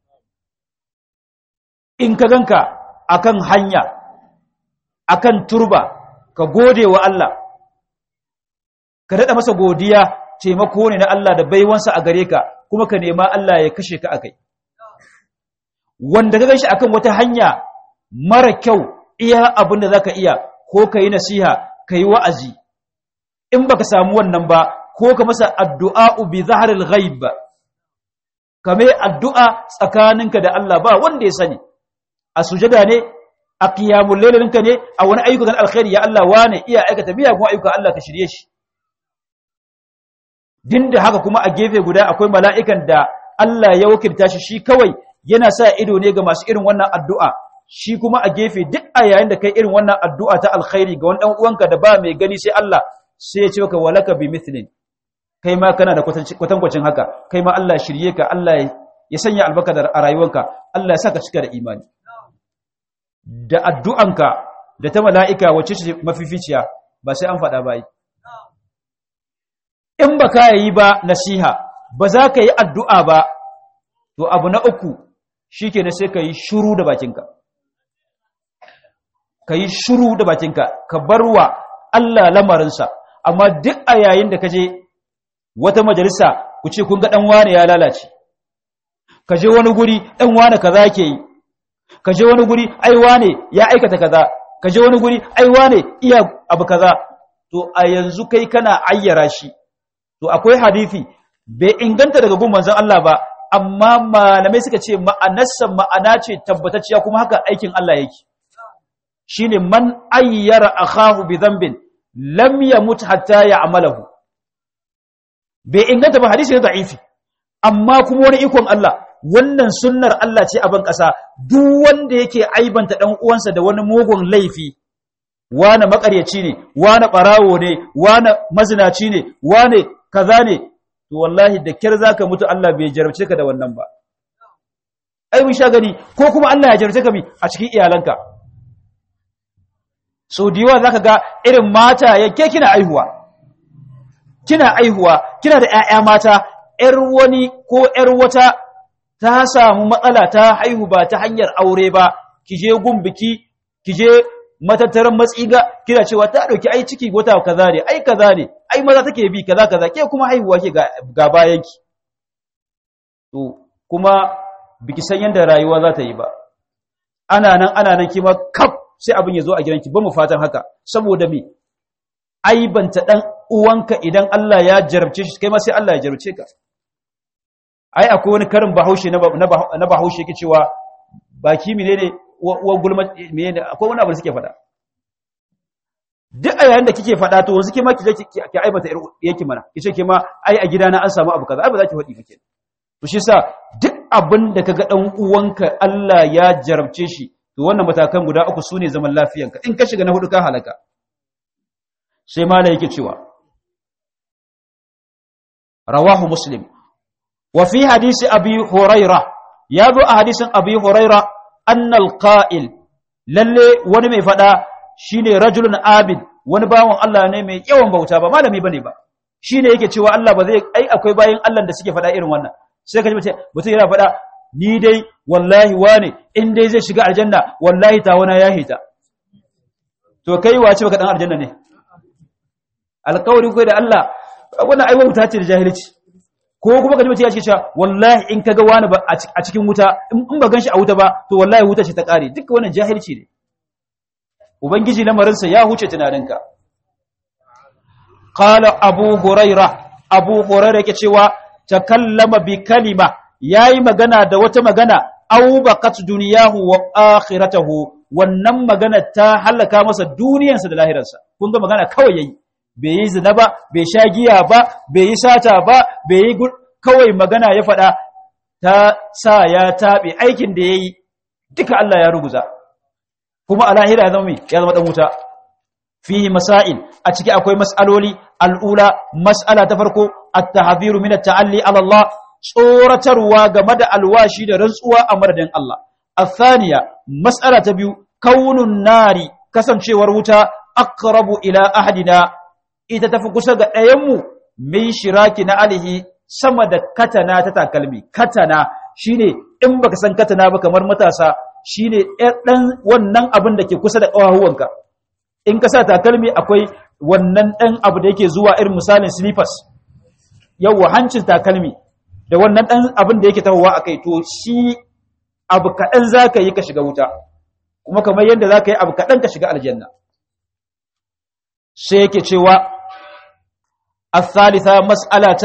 in ka ganka akan hanya akan turba ka gode wa Allah ka daɗa masa godiya taimako ne na Allah da baiwansa a gare ka kuma ka nema Allah ya kashe ka akai wanda ka ganshi akan wata hanya mara kyau iya abin da zaka iya ko ka yi nasiha ka yi wa'azi in baka samu wannan ba ko ka masa addu'a bi zaharil ghaib ka mai addu'a tsakaninka da Allah ba wanda ya sani a sujada ne a qiyamul lailinka ne a wani ayyukan alkhairi ya Allah wane iya aikata miyagun ayyukan Allah ka shirye shi din da haka kuma a gefe guda akwai mala'ikan da Allah ya wakilta shi shi kawai yana sa ido ne ga masu irin wannan addu'a shi kuma a gefe duk a yayin da kai irin wannan addu'a ta alkhairi ga wani ɗan uwanka da ba mai gani sai Allah sai ya ce ka walaka bi mithlin kai ma kana da kwatankwacin haka kai ma Allah shirye ka Allah ya sanya albarka da a rayuwanka Allah ya saka cika da imani da addu'anka da ta mala'ika wacce ce mafificiya ba sai an faɗa ba yi in ba ka yi ba nasiha ba za ka yi addu'a ba to abu na uku shi ke sai ka yi shuru da bakinka ka yi shuru da bakinka ka bar wa Allah lamarinsa amma duk a yayin da ka je wata majalisa ku ce kun ga ɗan wane ya lalace ka je wani guri ɗan wane kaza ke yi ka je wani guri ai wane ya aikata kaza ka je wani guri ai wane iya abu kaza to a yanzu kai kana ayyara shi to akwai hadisi bai inganta daga gun manzon Allah ba amma malamai suka ce ma'anarsa ma'ana ce tabbatacciya kuma haka aikin Allah yake shine man ayyara akahu bi dhanbin lam yamut hatta ya'malahu bai inganta ba hadisi ne da'ifi amma kuma wani ikon Allah wannan sunnar Allah ce a ban ƙasa duk wanda yake aibanta dan uwansa da wani mugun laifi wane makaryaci ne wane barawo ne wane mazinaci ne wane kaza ne to wallahi da kyar zaka mutu Allah bai jarabce ka da wannan ba ai mun sha gani ko kuma Allah ya jarabce ka mi a cikin iyalanka so diwa zaka ga irin mata yake kina aihuwa kina aihuwa kina da ƴaƴa mata ƴar wani ko ƴar wata ta samu matsala ta haihu ba ta hanyar aure ba kije gun biki kije matattaran matsiga kina cewa ta dauki ai ciki wata kaza ne ai kaza ne ai maza take bi kaza kaza ke kuma haihuwa ke ga bayanki to kuma biki san yanda rayuwa za ta yi ba ana nan ana nan kima kaf sai abin ya zo a gidanki ba mu fatan haka saboda me aibanta dan uwanka idan Allah ya jarabce shi kai ma sai Allah ya jarabce ka ai akwai wani karin bahaushe na bahaushe yake cewa baki menene wa gulma menene akwai wani abu da suke faɗa duk a yayin da kike faɗa to wanzu ke ma kije ki aibata yake mana kice ke ma ai a gidana an samu abu kaza ai ba za ki faɗi ba kenan to shi yasa duk abin da kaga dan uwanka Allah ya jarabce shi to wannan matakan guda uku sune zaman lafiyanka in ka shiga na hudu ka halaka sai malai yake cewa rawahu muslim wa fi hadisi abi huraira ya zo a hadisin abi huraira annal qa'il lalle wani mai fada shine rajulun abid wani bawon Allah ne mai yawan bauta ba malami bane ba shine yake cewa Allah ba zai ai akwai bayin Allah da suke fada irin wannan sai ka ji mutum yana fada ni dai wallahi wane in dai zai shiga aljanna wallahi ta wana ya hita to kai wace baka dan aljanna ne alƙawari kai da Allah wannan ai wuta ce da jahilci ko kuma ka ji mutum ya ce cewa wallahi in kaga wani ba a cikin wuta in ba ganshi a wuta ba to wallahi wuta ce ta kare duk wannan jahilci ne ubangiji lamarinsa ya huce tunaninka qala abu huraira abu huraira yake cewa takallama bi kalima yayi magana da wata magana aw baqat dunyahu wa akhiratahu wannan magana ta halaka masa duniyarsa da lahirarsa kun ga magana kawai yayi bai yi zina ba bai sha giya ba bai yi sata ba bai yi kawai magana ya faɗa ta sa ya taɓe aikin da ya yi duka Allah ya ruguza kuma a lahira ya zama ya zama ɗan wuta fihi masail a ciki akwai mas'aloli al'ula mas'ala ta farko at-tahziru min at-ta'alli ala Allah tsoratarwa game da alwashi da rantsuwa a madadin Allah athaniya mas'ala ta biyu kaunun nari kasancewar wuta aqrabu ila ahadina ita tafi kusa ga ɗayanmu min shiraki na alihi sama da katana ta takalmi katana shine in baka san katana ba kamar matasa shine ɗan wannan abin da ke kusa da ƙawahuwanka in ka sa takalmi akwai wannan ɗan abu da yake zuwa irin misalin slippers yawwa hancin takalmi da wannan ɗan abin da yake tahowa a kai to shi abu kaɗan za ka yi ka shiga wuta kuma kamar yadda za ka yi abu kaɗan ka shiga aljanna sai yake cewa الثالثة مسألة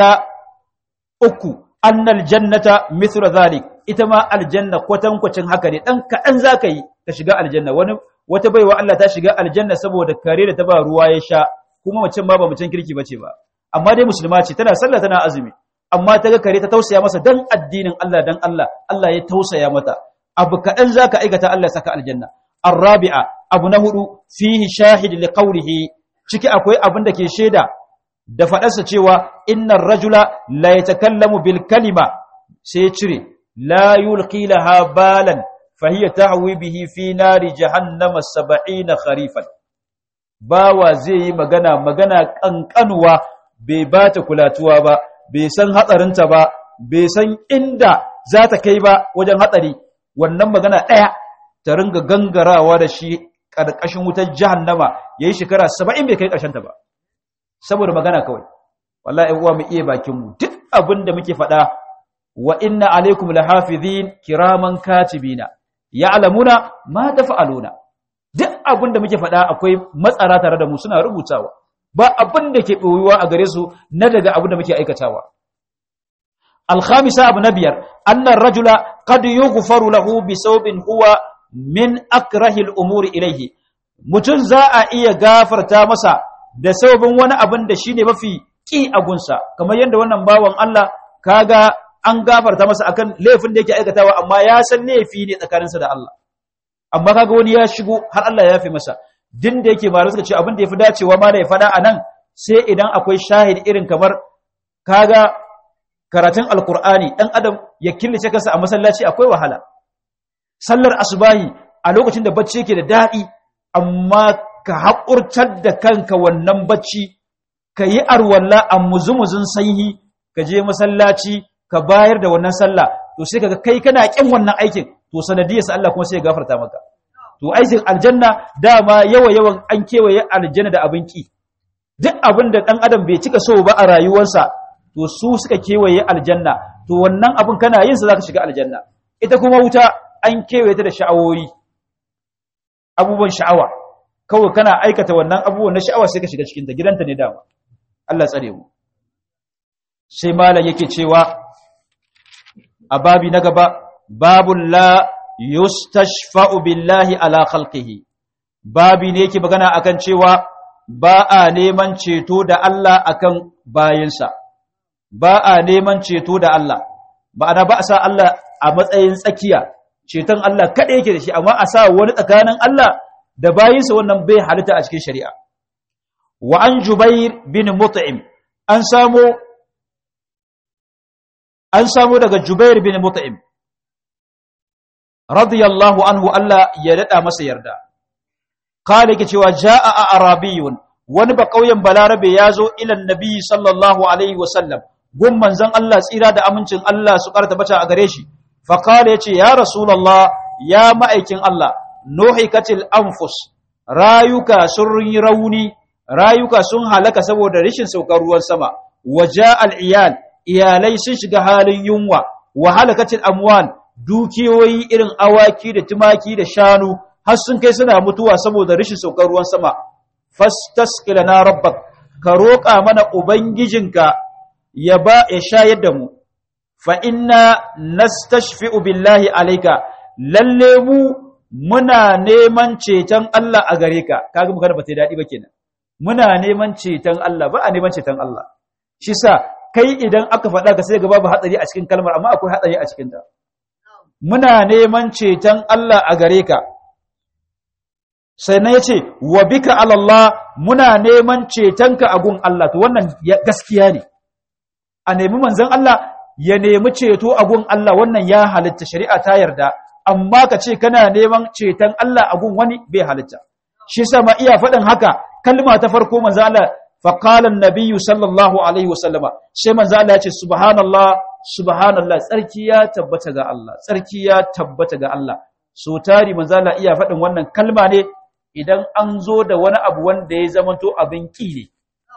أكو أن الجنة مثل ذلك إتما الجنة قوتن قوتن هكذا أنك أنزاكي تشغى الجنة وتبي وألا تشغى الجنة سبو دكاري تبا رواية شاء kuma macen ma ba macen kirki bace ba amma dai musulma ce tana sallah tana azumi amma ta ga kare ta tausaya masa dan addinin Allah dan Allah Allah ya tausaya mata abu kaɗan zaka aikata Allah saka aljanna arabi'a abu na hudu fihi shahid liqawlihi ciki akwai abin da ke shaida da faɗarsa cewa innar rajula la yatakallamu bil kalima sai cire la yulqi laha balan fa hiya tahwi bihi fi nari jahannama 70 kharifan bawa zai yi magana magana kankanuwa bai bata kulatuwa ba bai san hatsarinta ba bai san inda za ta kai ba wajen hatsari wannan magana ɗaya ta ringa gangarawa da shi ƙarƙashin wutar jahannama yayi shekara 70 bai kai ƙarshen ta ba saboda magana kawai wallahi uwa mu iya bakin mu duk abin da muke faɗa wa inna alaikum lahafizin kiraman katibina ya'lamuna ma tafa'aluna duk abin da muke faɗa akwai matsara tare da mu suna rubutawa ba abin da ke ɓoyuwa a gare su na daga abin da muke aikatawa alkhamisa abu na biyar annan rajula qad yughfaru lahu bi sawbin huwa min akrahil umuri ilayhi mutum za a iya gafarta masa da sababin wani abin da shine mafi ki a gunsa kamar yadda wannan bawan Allah kaga an gafarta masa akan laifin da yake aikatawa amma ya san laifi ne tsakaninsa da Allah amma kaga wani ya shigo har Allah ya yafe masa din da yake malu suka ce abin da yafi dacewa ma da ya fada anan sai idan akwai shahid irin kamar kaga karatun alkur'ani dan adam ya killace kansa a masallaci akwai wahala sallar asubahi a lokacin da bacci yake da dadi amma ka haƙurtar da kanka wannan bacci ka yi arwalla a muzumuzun sanyi ka je masallaci ka bayar da wannan sallah to sai kaga kai kana kin wannan aikin to sanadiyarsa Allah kuma sai ya gafarta maka to aikin aljanna dama yawa yawan an kewaye aljanna da abin ki duk abin da dan adam bai cika so ba a rayuwarsa to su suka kewaye aljanna to wannan abin kana yin sa zaka shiga aljanna ita kuma wuta an kewaye ta da sha'awoyi abubuwan sha'awa kawai kana aikata wannan abubuwan na sha'awa sai ka shiga cikin ta gidanta ne dama Allah tsare mu sai malam yake cewa a babi na gaba babun la yustashfa'u billahi ala khalqihi babi ne yake magana akan cewa ba a neman ceto da Allah akan bayinsa ba a neman ceto da Allah ma'ana ba a sa Allah a matsayin tsakiya ceton Allah kaɗai yake da shi amma a sa wani tsakanin Allah da bayinsa wannan bai halitta a cikin shari'a wa an jubair bin mut'im an samu an samu daga jubair bin mut'im radiyallahu anhu Allah ya dada masa yarda kale yake cewa jaa arabiyun wani ba kauyen balarabe yazo ila nabi sallallahu alaihi wasallam gun manzon Allah tsira da amincin Allah su karta bata a gare shi fa kale yace ya rasulullah ya ma'aikin Allah nuhikatil anfus rayuka sun yi rauni rayuka sun halaka saboda rashin saukar ruwan sama waja al'iyal iyalai sun shiga halin yunwa wa halakacin amwal dukiyoyi irin awaki da tumaki da shanu har sun kai suna mutuwa saboda rashin saukar ruwan sama fastaskila na rabbak ka roƙa mana ubangijinka ya ba ya shayar da mu fa inna nastashfi'u billahi alayka lalle mu muna neman ceton Allah a gare ka kaga mu kada ba ta dadi ba kenan muna neman ceton Allah ba a neman ceton Allah shi sa kai idan aka faɗa ka sai ga babu hatsari a cikin kalmar amma akwai hatsari a cikin ta muna neman ceton Allah a gare ka sai na yace wa bika alallah muna neman cetonka a gun Allah to wannan gaskiya ne a nemi manzon Allah ya nemi ceto a gun Allah wannan ya halitta shari'a ta yarda amma ka ce kana neman ceton Allah a gun wani bai halitta shi yasa ma iya faɗin haka kalma ta farko manzo Allah fa qala an-nabiy sallallahu alaihi wasallama sai manzo Allah ya ce subhanallah subhanallah tsarki ya tabbata ga Allah tsarki ya tabbata ga Allah so tari manzo Allah iya faɗin wannan kalma ne idan an zo da wani abu wanda ya zamanto abin ki ne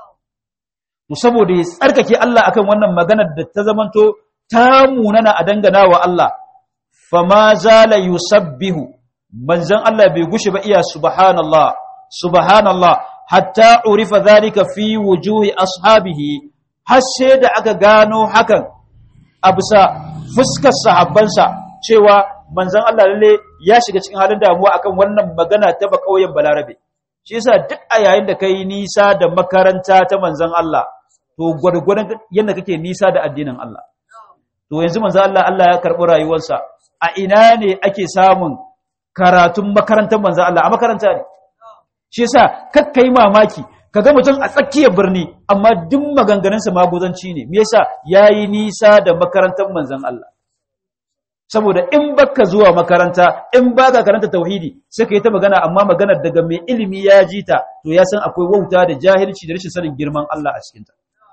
to saboda ya tsarkake Allah akan wannan maganar da ta zamanto ta munana a dangana wa Allah fama zala yusabbihu manzon Allah bai gushe ba iya subhanallah subhanallah hatta urifa zalika fi wujuhi ashabihi har sai da aka gano hakan a bisa fuskar sahabbansa cewa manzon Allah lalle ya shiga cikin halin damuwa akan wannan magana ta ba kauyen balarabe shi yasa duk a yayin da kai nisa da makaranta ta manzon Allah to gwargwadon yadda kake nisa da addinin Allah to yanzu manzon Allah Allah ya karɓi rayuwarsa a ina ne ake samun karatun makarantar manzon Allah a makaranta ne shi yasa kakkai mamaki kaga mutum a tsakiyar birni amma duk maganganunsa maguzanci ne me yasa yayi nisa da makarantar manzon Allah saboda in baka zuwa makaranta in baka karanta tauhidi sai ka yi ta magana amma maganar daga mai ilimi ya ji ta to ya san akwai wauta da jahilci da rashin sanin girman Allah a cikinta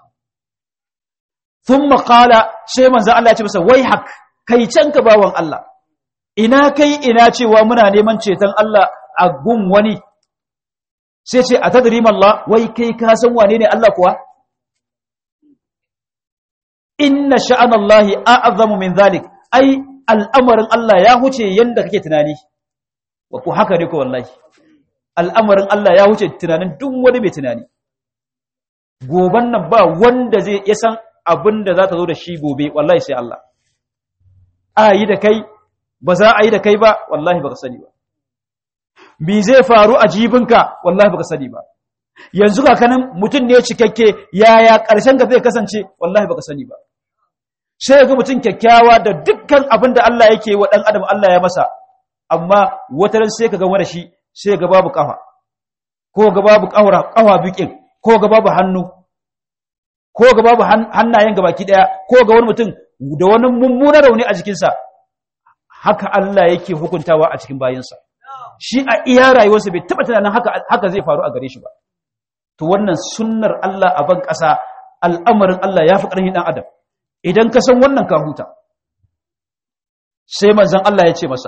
thumma qala sai manzo Allah ya ce masa wai hak kai can ka bawan Allah ina kai ina cewa muna neman ceton Allah a gun wani sai ce a tadrim Allah wai kai ka san wane ne Allah kuwa inna sha'anallahi a'zamu min zalik ai al'amarin Allah ya huce yanda kake tunani wa ku haka ne ko wallahi al'amarin Allah ya huce tunanin duk wani mai tunani goban nan ba wanda zai ya san abin da za ta zo da shi gobe wallahi sai Allah a yi da kai ba za a yi da kai ba wallahi baka sani ba me zai faru a jibinka wallahi baka sani ba yanzu kakanin mutum ne cikakke yaya ƙarshen ka zai kasance wallahi baka sani ba sai ga mutum kyakkyawa da dukkan abin da Allah yake wa ɗan adam Allah ya masa amma wata ran sai ka ga wani shi sai ga babu kafa ko ga babu kawara kawa bikin ko ga babu hannu ko ga babu hannayen gabaki daya ko ga wani mutum da wani mummunar rauni a jikinsa haka Allah yake hukuntawa a cikin bayinsa shi a iya rayuwarsa bai taba tunanin haka haka zai faru a gare shi ba to wannan sunnar Allah a ban ƙasa al'amarin Allah ya fi ƙarfin ɗan adam idan ka san wannan ka huta sai manzon Allah ya ce masa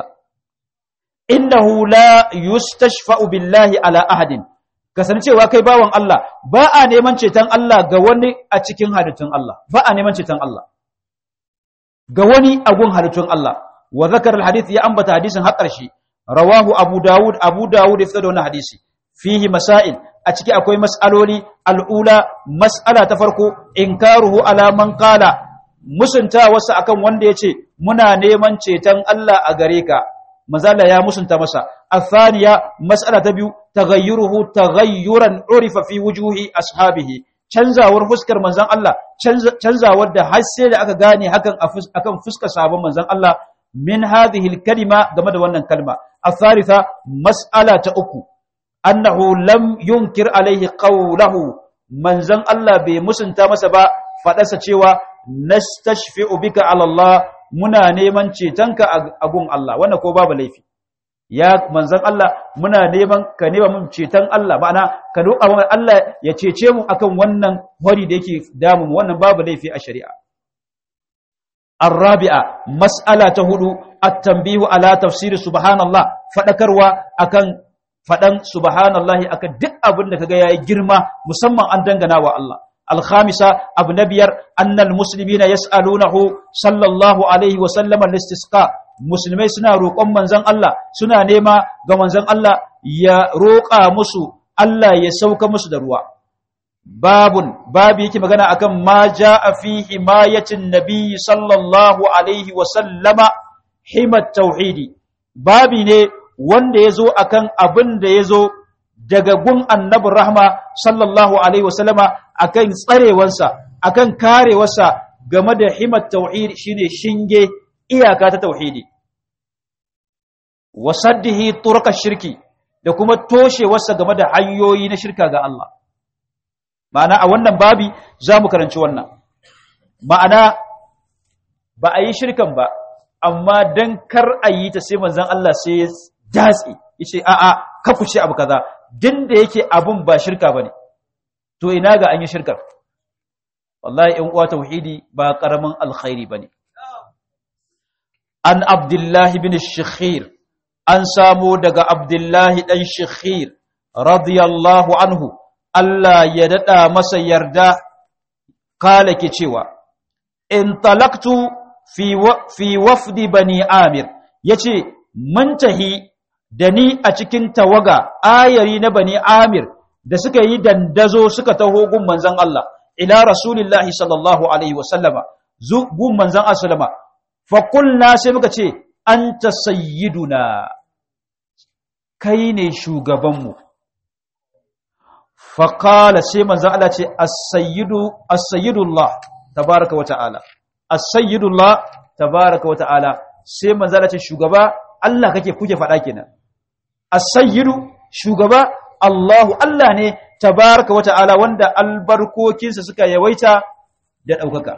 innahu la yustashfa'u billahi ala ahadin kasancewa kai bawan Allah ba a neman ceton Allah ga wani a cikin halittun Allah ba a neman ceton Allah ga wani a gun halittun Allah wa zakar alhadith ya ambata hadisin har ƙarshe rawahu abu dawud abu dawud ya da wannan hadisi fihi masail a ciki akwai mas'aloli al'ula mas'ala ta farko inkaruhu ala man qala musunta wasu akan wanda yace muna neman ceton Allah a gare ka mazala ya musunta masa athaniya mas'ala ta biyu taghayyuruhu taghayyuran urifa fi wujuhi ashabihi canzawar fuskar manzon Allah canzawar da har sai da aka gane hakan akan fuskar sahabban manzon Allah min hadhihi kalima game da wannan kalma athalitha mas'ala ta uku annahu lam yunkir alaihi qawluhu manzon Allah bai musunta masa ba fadarsa cewa nastashfi'u bika ala Allah muna neman cetonka a gun Allah wannan ko babu laifi ya manzon Allah muna neman ka nema mun ceton Allah ma'ana ka roƙa mana Allah ya cece mu akan wannan hori da yake damu wannan babu laifi a shari'a الرابعة مسألة هدو التنبيه على تفسير سبحان الله فذكروا أكن fadan subhanallahi akan duk abin da kaga yayi girma musamman an dangana wa Allah الخامسة أبو نبير أن المسلمين يسألونه صلى الله عليه وسلم الاستسقاء مسلمي سنا روقون منزن الله سنا نيما ga manzon Allah ya roƙa musu Allah ya sauka musu da ruwa babun babu yake magana akan ma jaa fi himayatin nabiy sallallahu alaihi wa sallama himat tauhidi babi ne wanda yazo akan abin da yazo daga gun annabin rahma sallallahu alaihi wasallama akan tsarewarsa akan karewarsa game da himat tauhid shine shinge iyaka ta tauhidi wasaddihi turka shirki da kuma toshewarsa game da hanyoyi na shirka ga Allah ma'ana a wannan babi za mu karanci wannan ma'ana ba a yi shirkan ba amma dan kar a yi ta sai manzon Allah sai ya datse yace a'a ka ku ce abu kaza din da yake abun ba shirka bane to ina ga an yi shirkar wallahi in uwa tauhidi ba karamin alkhairi bane an abdullahi bin shikhir an samu daga abdullahi dan shikhir radiyallahu anhu Allah ya dada masa yarda kala ke cewa in talaktu fi fi wafdi bani amir yace mun tahi da ni a cikin tawaga ayari na bani amir da suka yi dandazo suka taho gun manzon Allah ila rasulillahi sallallahu alaihi wasallama zu gun manzon sallama fa qulna sai muka ce anta sayyiduna kai ne shugabanmu fa qala sai manzon Allah ce as-sayyidu as-sayyidullah tabaaraka wa ta'ala as-sayyidullah tabaaraka wa ta'ala sai manzon Allah ce shugaba Allah kake kuke faɗa kenan as-sayyidu shugaba Allahu Allah ne tabaraka wa ta'ala wanda albarkokinsa suka yawaita da ɗaukaka.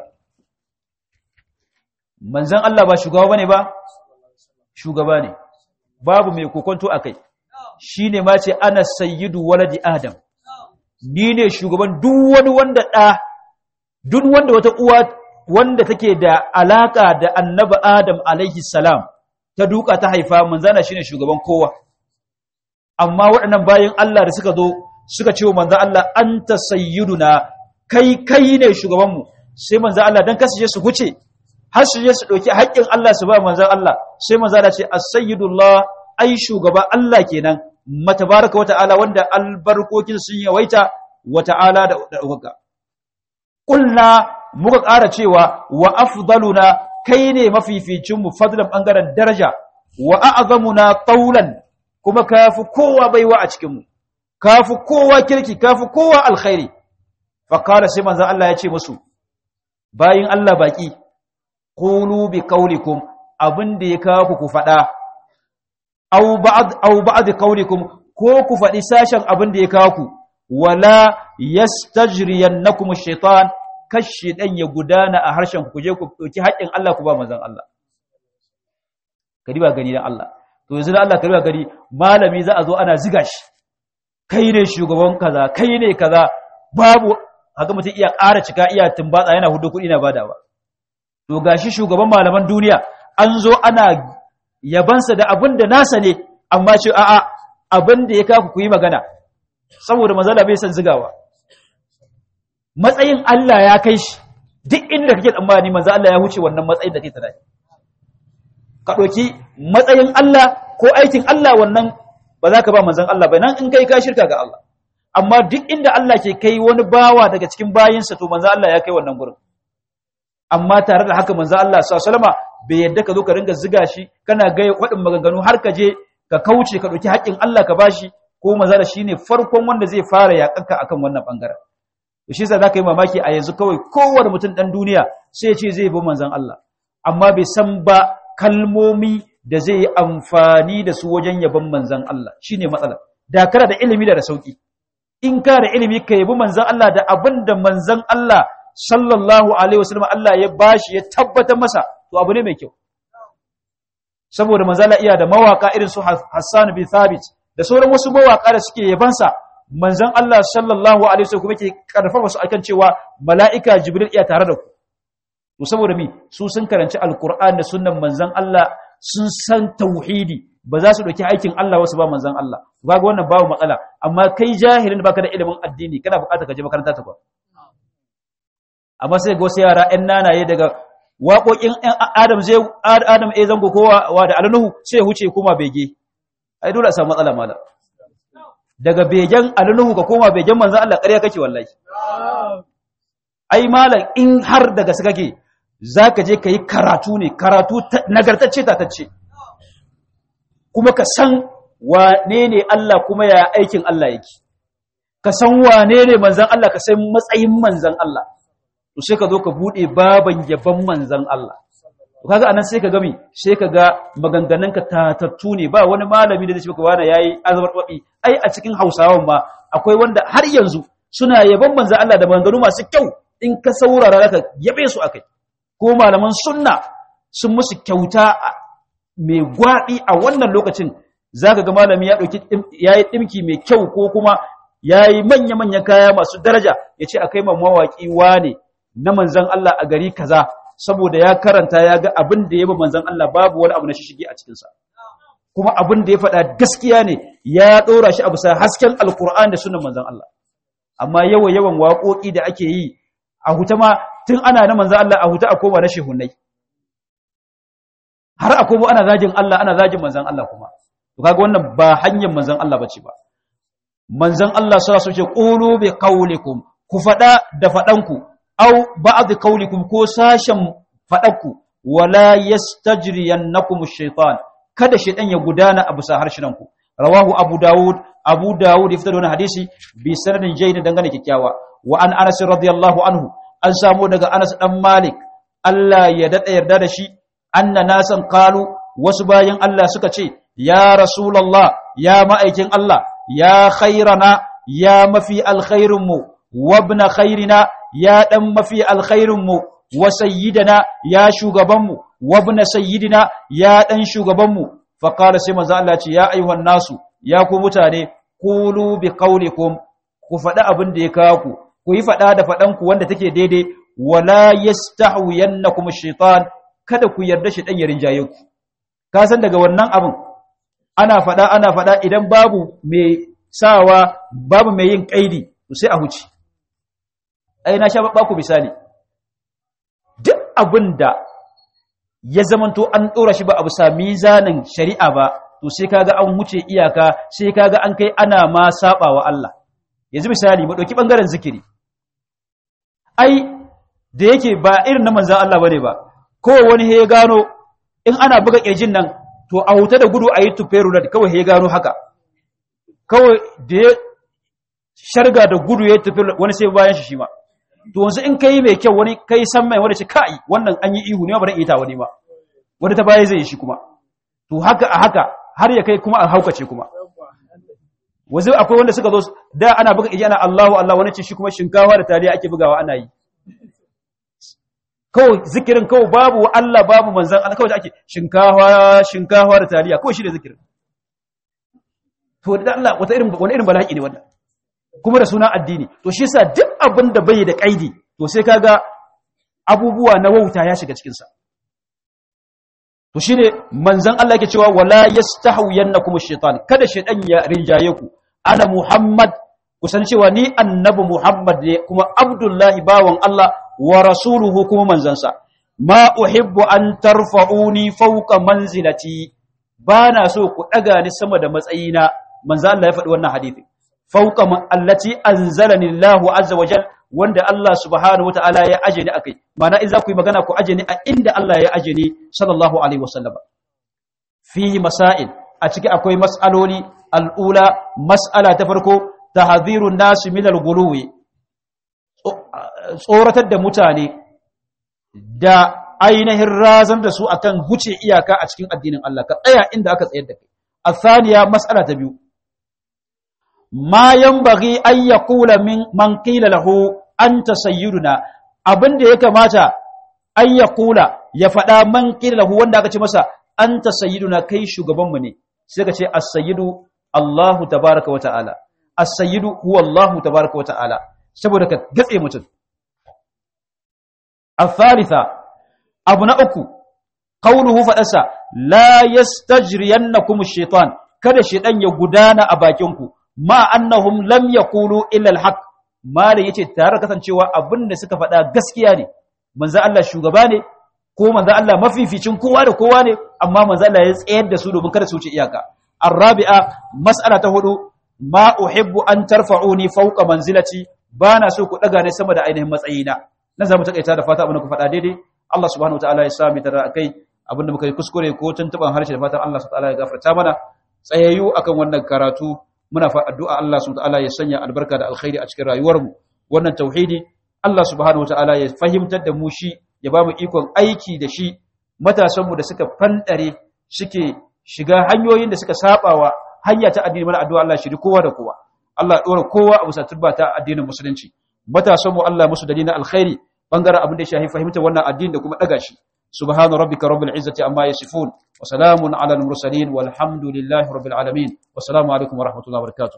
Manzan Allah ba shugaba bane ba? Shugaba ne, babu mai kokonto a kai, shi ne ma ce ana sayyidu waladi Adam, ni ne shugaban duk wani wanda ɗa, duk wanda wata uwa wanda take da alaƙa da annaba Adam alaihi salam ta duka ta haifa manzana shi ne shugaban kowa. amma waɗannan bayan Allah da suka zo suka ce wa manzo Allah anta sayyiduna kai kai ne shugabanmu sai manzo Allah dan kasance su huce har su je su dauki haƙƙin Allah su ba manzo Allah sai manzo Allah ce as-sayyidullah ai shugaba Allah kenan matabaraka wata'ala wanda albarkokin sun yawaita wata'ala da dauka kulna muka ƙara cewa wa afdaluna kai ne mafificin mu fadlan bangaren daraja wa a'zamuna taulan kuma kafi kowa baiwa a cikinmu kafi kowa kirki kafi kowa alkhairi faqala sai manzo Allah ya ce musu bayin Allah baki qulu bi qaulikum abinda ya kawo ku fada aw ba'd aw ba'd qaulikum ko ku fadi sashen abinda ya kawo ku wala yastajriyannakum ash-shaytan kashi dan ya gudana a harshen ku je ku dauki haƙin Allah ku ba manzon Allah kadi ba gani dan Allah to yanzu da Allah kariya gari malami za a zo ana ziga shi kai ne shugaban kaza kai ne kaza babu haka mutum iya ƙara cika iya tumbatsa yana hudu kuɗi na badawa to gashi shugaban malaman duniya an zo ana yabansa da abin da nasa ne amma ce a'a abin da ya kaku ku yi magana saboda mazala bai san zigawa matsayin Allah ya kai shi duk inda kake tsammani manzo Allah ya huce wannan matsayin da kake tunani ka ɗauki matsayin Allah ko aikin Allah wannan ba za ka ba manzan Allah ba nan in kai ka shirka ga Allah amma duk inda Allah ke kai wani bawa daga cikin bayinsa to manzan Allah ya kai wannan gurin amma tare da haka manzan Allah sallama bai yadda ka zo ka ringa ziga shi kana ga waɗin maganganu har ka je ka kauce ka ɗauki haƙƙin Allah ka bashi ko manzan shi ne farkon wanda zai fara yaƙanka akan wannan ɓangaren to shi yasa za ka yi mamaki a yanzu kawai kowane mutum ɗan duniya sai ya ce zai bi manzan Allah amma bai san ba kalmomi da zai yi amfani da su wajen yabon manzan Allah shi ne matsala da kara da ilimi da da sauƙi in ka da ilimi ka yabi manzan Allah da abin da manzan Allah sallallahu alaihi wasallam Allah ya bashi ya tabbatar masa to abu ne mai kyau saboda manzan Allah iya da mawaka irin su Hassan bin Thabit da sauran wasu mawaka da suke yabansa manzan Allah sallallahu alaihi wasallam kuma yake karfafa su akan cewa mala'ika Jibril iya tare da ku to saboda mi su sun karanci alkur'an da sunnan manzon Allah sun san tauhidi ba za su ɗauki aikin Allah wasu ba manzan Allah kaga wannan babu matsala amma kai jahilin baka da ilimin addini kana buƙatar ka je makaranta ta kwa amma sai ga wasu yara ƴan nanaye daga waƙoƙin ƴan Adam zai Adam eh zango kowa wa da alnuhu sai huce kuma bege ai dole a samu matsala mala daga begen alnuhu ka koma begen manzan Allah ƙarya kake wallahi ai malam in har daga su kake zaka je ka yi karatu ne karatu nagartacce tatacce kuma ka san wane ne Allah kuma ya aikin Allah yake ka san wane ne manzan Allah ka san matsayin manzan Allah to sai ka zo ka bude baban yaban manzan Allah to kaga anan sai ka gami sai ka ga maganganun ka tatattu ne ba wani malami da zai ce wani yayi azbar babi ai a cikin Hausawan ma akwai wanda har yanzu suna yaban manzan Allah da maganganu masu kyau in ka saurara zaka yabe su akai ko malaman sunna sun musu kyauta mai gwaɗi a wannan lokacin za ka ga malami ya ɗauki ya yi ɗimki mai kyau ko kuma ya yi manya-manyan kaya masu daraja ya ce a kai ma mawaƙi wane na manzan Allah a gari kaza saboda ya karanta ya ga abin da ya ba manzan Allah babu wani abu na shishigi a cikinsa kuma abin da ya faɗa gaskiya ne ya ɗora shi a bisa hasken alkur'an da sunan manzan Allah amma yawan yawan waƙoƙi da ake yi a huta ma tun ana na manzan Allah a huta a koma na shehunai har a koma ana zagin Allah ana zagin manzan Allah kuma to kaga wannan ba hanyar manzan Allah bace ba manzan Allah sallallahu alaihi wasallam qulu bi qaulikum ku fada da fadanku aw ba'd qaulikum ko sashen fadanku wala yastajriyannakum ash-shaytan kada shaytan ya gudana a bisa harshenku rawahu abu daud abu daud ya fitar da wannan hadisi bi sanadin jayyid dangane kikkiawa wa an anas radiyallahu anhu an samu daga anas dan malik Allah ya dada yarda da shi anna nasan qalu wasu bayan Allah suka ce ya rasulullah ya ma'aikin Allah ya khairana ya mafi alkhairinmu wabna khairina ya dan mafi alkhairinmu wa sayyidana ya shugabanmu wabna sayyidina ya dan shugabanmu fa qala sai manzo Allah ce ya ayyuhan nasu ya ku mutane qulu bi qaulikum ku faɗa abin da ya kawo ku ku yi faɗa da faɗanku wanda take daidai wala yastahwiyannakum ash-shaytan kada ku yarda shi dan ya rinjaye ku ka san daga wannan abin ana faɗa ana faɗa idan babu mai sawa babu mai yin kaidi to sai a huce ai na sha ba ku misali duk abinda ya zamanto an dora shi ba abu sa mizanin shari'a ba to sai kaga an huce iyaka sai kaga an kai ana ma sabawa Allah yanzu misali mu dauki bangaren zikiri ai da yake ba irin na manzan Allah bane ba ko wani he gano in ana buga kirjin nan to a huta da gudu a yi tuferu da kawai he gano haka kawai da ya sharga da gudu ya tufe wani sai bayan shi shi ma to wanzu in kai mai kyau wani kai san mai wani ce kai wannan an yi ihu ne ba ita wani ba wani ta baya zai yi shi kuma to haka a haka har ya kai kuma a haukace kuma wanzu akwai wanda suka zo da ana buga kirji ana Allahu Allah wani ce shi kuma shinkawa da taliya ake bugawa ana yi kawai zikirin kawai babu Allah babu manzan Allah kawai ake shinkawa shinkawa da taliya kawai shi ne zikirin to da Allah wata irin wani irin bala'i ne wannan kuma da suna addini to shi yasa duk abin da bai da kaidi to sai kaga abubuwa na wauta ya shiga cikin sa to shine manzan Allah yake cewa wala yastahwiyannakum ash-shaytan kada shaytan ya rinjaye ku ana muhammad kusan cewa ni annabi muhammad ne kuma abdullahi bawan Allah wa rasuluhu kuma manzansa ma uhibbu an tarfa'uni fawqa manzilati bana so ku daga ni sama da matsayina manzo Allah ya faɗi wannan hadisi fawqa allati anzalani Allahu azza wa jal wanda Allah subhanahu wataala ya aje ni akai mana in za ku yi magana ku aje ni a inda Allah ya aje ni sallallahu alaihi wasallam fihi masail a ciki akwai mas'aloli al'ula mas'ala ta farko tahdhirun nas min al-ghuluwi tsoratar da mutane da ainihin razan da su akan huce iyaka a cikin addinin Allah ka tsaya inda aka tsayar da kai athaniya mas'ala ta biyu ma yanbaghi an yaqula min man qila lahu anta sayyiduna abinda ya kamata an yaqula ya fada man qila lahu wanda aka ce masa anta sayyiduna kai shugaban mu ne sai ka ce as-sayyidu Allahu tabaaraka wa ta'ala as-sayyidu huwa Allahu tabaaraka wa ta'ala saboda ka gatse mutum الثالثة abu na uku qawluhu fadasa la yastajriyannakum ash-shaytan kada shaytan ya gudana a bakin ku ma annahum lam yaqulu illa al-haq malai yace tare kasancewa abinda suka faɗa gaskiya ne manzo Allah shugaba ne ko manzo Allah mafificin kowa da kowa ne amma manzo Allah ya tsayar da su domin kada su wuce iyaka arabi'a mas'ala ta hudu ma uhibbu an tarfa'uni fawqa manzilati bana so ku daga ne sama da ainihin matsayina na zamu takaita da fata abin da ku faɗa daidai Allah subhanahu wataala ya sami tara akai abin da muka yi kuskure ko tuntuban harshe da fatan Allah subhanahu wataala ya gafarta mana tsayayyu akan wannan karatu muna fa addu'a Allah subhanahu wataala ya sanya albarka da alkhairi a cikin rayuwarmu wannan tauhidi Allah subhanahu wataala ya fahimtar da mu shi ya ba mu ikon aiki da shi matasanmu da suka fandare suke shiga hanyoyin da suka sabawa hanya ta addini mana addu'a Allah shiri kowa da kowa Allah dora kowa a bisa turba ta addinin musulunci matasanmu Allah musu dalilin alkhairi bangaren abin da ya shafi fahimtar wannan addini da kuma daga shi subhana rabbika rabbil izzati amma yasifun wa salamun ala al mursalin walhamdulillahi rabbil alamin wa salamu alaikum wa rahmatullahi wa barakatuh